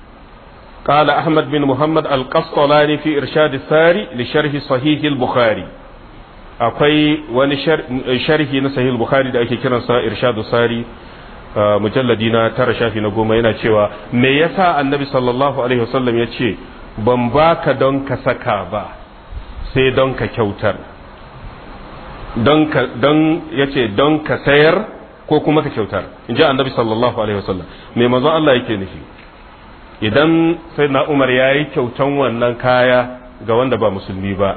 قال أحمد بن محمد القسطلاني في إرشاد الساري لشرح صحيح البخاري akwai wani sharhi na sahih bukhari da ake kiransa irshadu sari mujalladi na tara shafi na goma yana cewa me yasa annabi sallallahu alaihi wasallam ya ce ban baka don ka saka ba sai don ka kyautar don ka don yace don ka sayar ko kuma ka kyautar in ji annabi sallallahu alaihi wasallam me manzon Allah yake nufi idan sai na umar ya yi kyautan wannan kaya ga wanda ba musulmi ba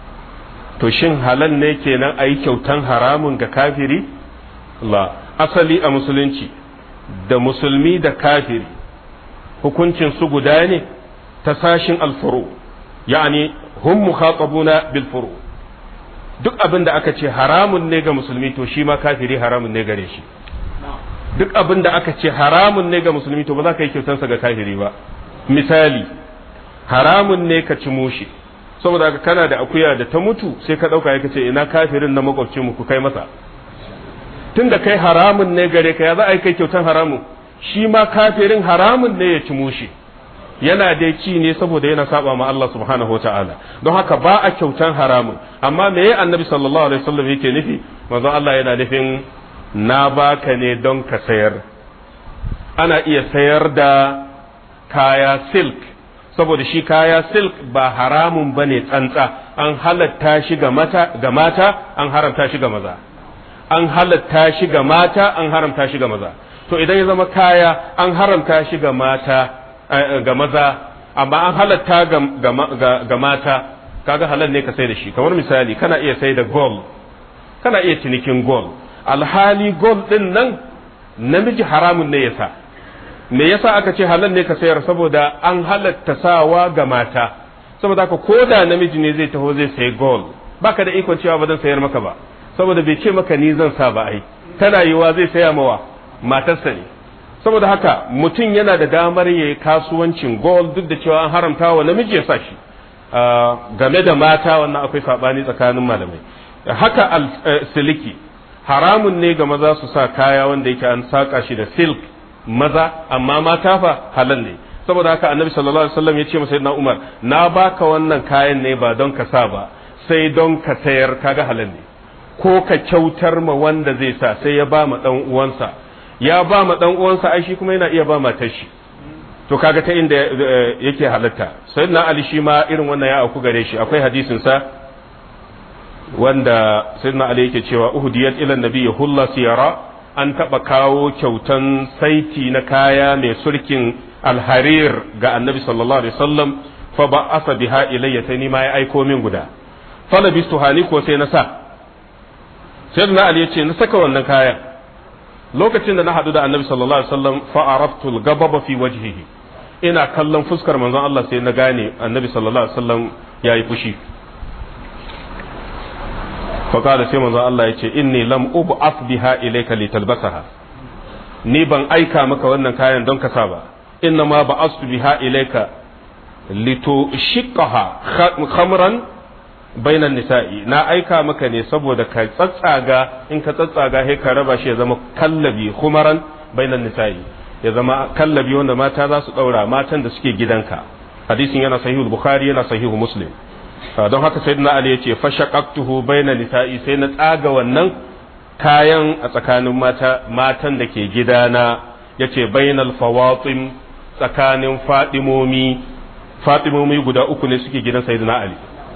to shin halal ne kenan a yi kyautan haramun ga kafiri la asali a musulunci da musulmi da kafiri hukuncin su guda ne ta sashin alfuru yani hum mukhatabuna bil furu duk abin da aka ce haramun ne ga musulmi to shi ma kafiri haramun ne gare shi duk abin da aka ce haramun ne ga musulmi to ba za ka yi kyautansa ga kafiri ba misali haramun ne ka ci mushi saboda haka kana da akuya da ta mutu sai ka ɗauka ya ce ina kafirin na makwabcin mu ku kai masa tunda kai haramun ne gare ka ya za a yi kai kyautan haramun shi ma kafirin haramun ne ya ci mushi yana dai ci ne saboda yana saba ma Allah subhanahu wa ta'ala don haka ba a kyautan haramun amma me ya annabi sallallahu alaihi wasallam yake nufi manzon Allah yana nufin na baka ne don ka sayar ana iya sayar da kaya silk saboda shi kaya silk ba haramun ba ne tsantsa an halatta shi ga mata ga mata an haramta shi ga maza an halatta shi ga mata an haramta shi ga maza to idan ya zama kaya an haramta shi ga mata ga maza amma an halatta ga mata kaga halal ne ka sai da shi kamar misali kana iya sai da gold kana iya cinikin gold alhali gold din nan namiji haramun ne yasa me yasa aka ce halal ne ka sayar saboda an halatta sawa ga mata saboda haka ko da namiji ne zai taho zai sayi gold baka da ikon cewa ba zan sayar maka ba saboda bai ce maka ni zan sa ba ai tana yiwa zai saya mawa matarsa ne saboda haka mutum yana da damar yayi kasuwancin gold duk da cewa an haramta wa namiji ya sa shi game da mata wannan akwai sabani tsakanin malamai haka siliki haramun ne ga maza su sa kaya wanda yake an saka shi da silk maza amma mata fa halal ne saboda haka annabi sallallahu alaihi wasallam ya ce masa na Umar na baka wannan kayan ne ba don ka sa ba sai don ka sayar kaga halal ne ko ka kyautar ma wanda zai sa sai ya ba ma dan uwansa ya ba ma dan uwansa ai shi kuma yana iya ba matar shi to kaga ta inda yake halatta sayyidina ali shi ma irin wannan ya auku gare shi akwai hadisin sa wanda sayyidina ali yake cewa uhdiyat ila nabi hulla siyara an taba kawo kyautan saiti na kaya mai surkin alharir ga annabi sallallahu alaihi wasallam fa ba asa biha ilayya sai ni ma ya aiko min guda fala bistu hani ko sai na sa sayyidina ali yace na saka wannan kayan lokacin da na hadu da annabi sallallahu alaihi wasallam fa araftu al-ghadaba fi wajhihi ina kallon fuskar manzon Allah sai na gane annabi sallallahu alaihi wasallam yayi fushi fa kada sai manzon Allah yace inni lam ub'ath biha ilayka litalbasaha ni ban aika maka wannan kayan don ka sa ba inna ma ba'astu biha ilayka litushiqaha khamran bainan nisa'i na aika maka ne saboda ka tsatsaga in ka tsatsaga sai ka raba shi ya zama kallabi khumaran bainan nisa'i ya zama kallabi wanda mata za su daura matan da suke gidanka hadisin yana sahihu bukhari yana sahihu muslim don haka sayyidina ali yace fashaqaqtuhu bainan nisa'i sai na tsaga wannan kayan a tsakanin mata matan da ke gidana yace bainal fawatim tsakanin fadimomi fadimomi guda uku ne suke gidan sayyidina ali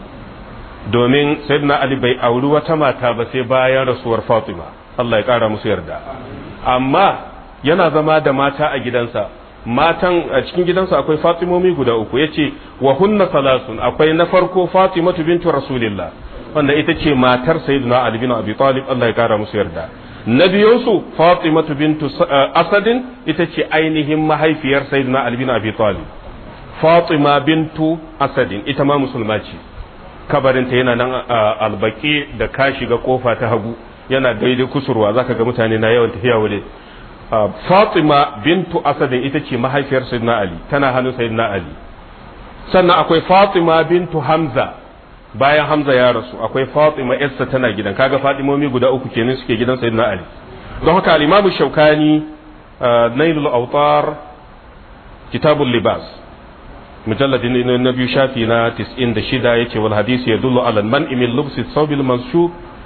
domin sayyidina ali bai auri wata mata ba sai bayan rasuwar fatima Allah ya kara musu yarda amma yana zama da mata a gidansa matan a cikin gidansa akwai fatimomi guda uku yace wa hunna salasun akwai na farko fatimatu bintu rasulillah wanda ita ce matar sayyidina ali bin abi talib Allah ya kara musu yarda na biyunsu fatimatu bintu asadin ita ce ainihin mahaifiyar sayyidina ali bin abi talib fatima bintu asadin ita ma musulma ce kabarinta yana nan albaki da ka shiga kofa ta hagu yana daidai kusurwa zaka ga mutane na yawan tafiya wuri Fatima bintu Asadin ita ce mahaifiyar Sayyidina Ali tana hannun Sayyidina Ali sannan akwai Fatima bintu Hamza bayan Hamza ya rasu akwai Fatima yarsa tana gidan kaga Fatimomi guda uku kenan suke gidan Sayyidina Ali don haka al-Imam Shawkani Nailul Awtar Kitabul Libas mujalladin na biyu shafi na 96 yace wal hadisi yadullu ala man min lubsi thawbil manshub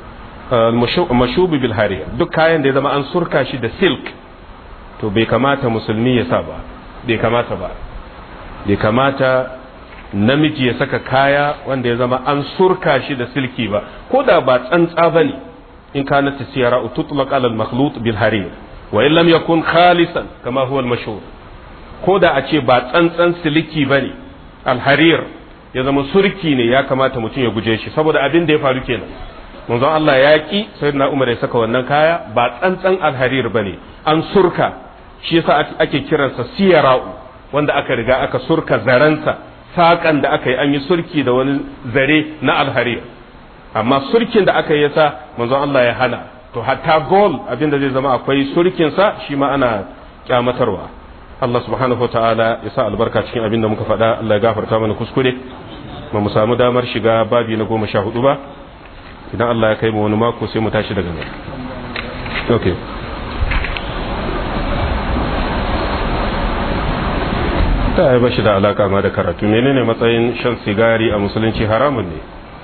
mashub bil harir duk kayan da ya zama an surka shi da silk to bai kamata musulmi ya sa ba bai kamata ba bai kamata namiji ya saka kaya wanda ya zama an surka shi da silki ba ko da ba tsantsa ba ne in kana ta siyara tutlaq ala al-makhlut bil harir wa in lam yakun khalisan kama huwa al-mashhur ko da a ce ba tsantsan siliki bane al-harir ya zama surki ne ya kamata mutum ya guje shi saboda abin da ya faru kenan manzon Allah ya ki sayyidina Umar ya saka wannan kaya ba tsantsan al-harir bane an surka shi yasa ake kiransa siyara'u wanda aka riga aka surka zaransa saƙan da aka yi an yi surki da wani zare na alhari amma surkin da aka yi yasa manzon Allah ya hana to hatta gol abin da zai zama akwai surkinsa shi ma ana kyamatarwa Allah subhanahu wa ta'ala ya sa albarka cikin abin da muka faɗa Allah ya gafarta mana kuskure ba mu samu damar shiga babi na goma sha hudu ba idan Allah ya kai mu wani mako sai mu tashi daga nan okay ta yi bashi da alaka ma da karatu menene matsayin shan sigari a musulunci haramun ne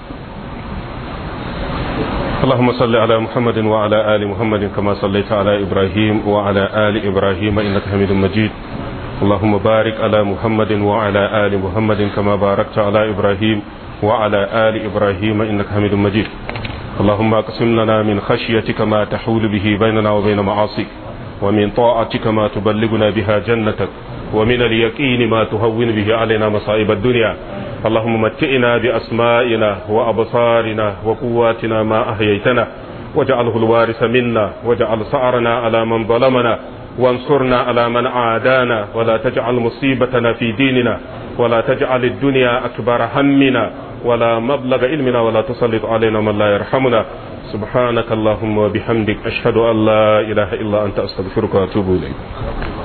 اللهم صل على محمد وعلى آل محمد كما صليت على إبراهيم وعلى آل إبراهيم إنك حميد مجيد اللهم بارك على محمد وعلى آل محمد كما باركت على إبراهيم وعلى آل إبراهيم إنك حميد مجيد اللهم اقسم لنا من خشيتك ما تحول به بيننا وبين معاصيك ومن طاعتك ما تبلغنا بها جنتك ومن اليقين ما تهون به علينا مصائب الدنيا اللهم متئنا بأسمائنا وأبصارنا وقواتنا ما أحييتنا واجعله الوارث منا واجعل سعرنا على من ظلمنا وانصرنا على من عادانا ولا تجعل مصيبتنا في ديننا ولا تجعل الدنيا أكبر همنا ولا مبلغ علمنا ولا تسلط علينا من لا يرحمنا سبحانك اللهم وبحمدك أشهد أن لا إله إلا أنت أستغفرك وأتوب إليك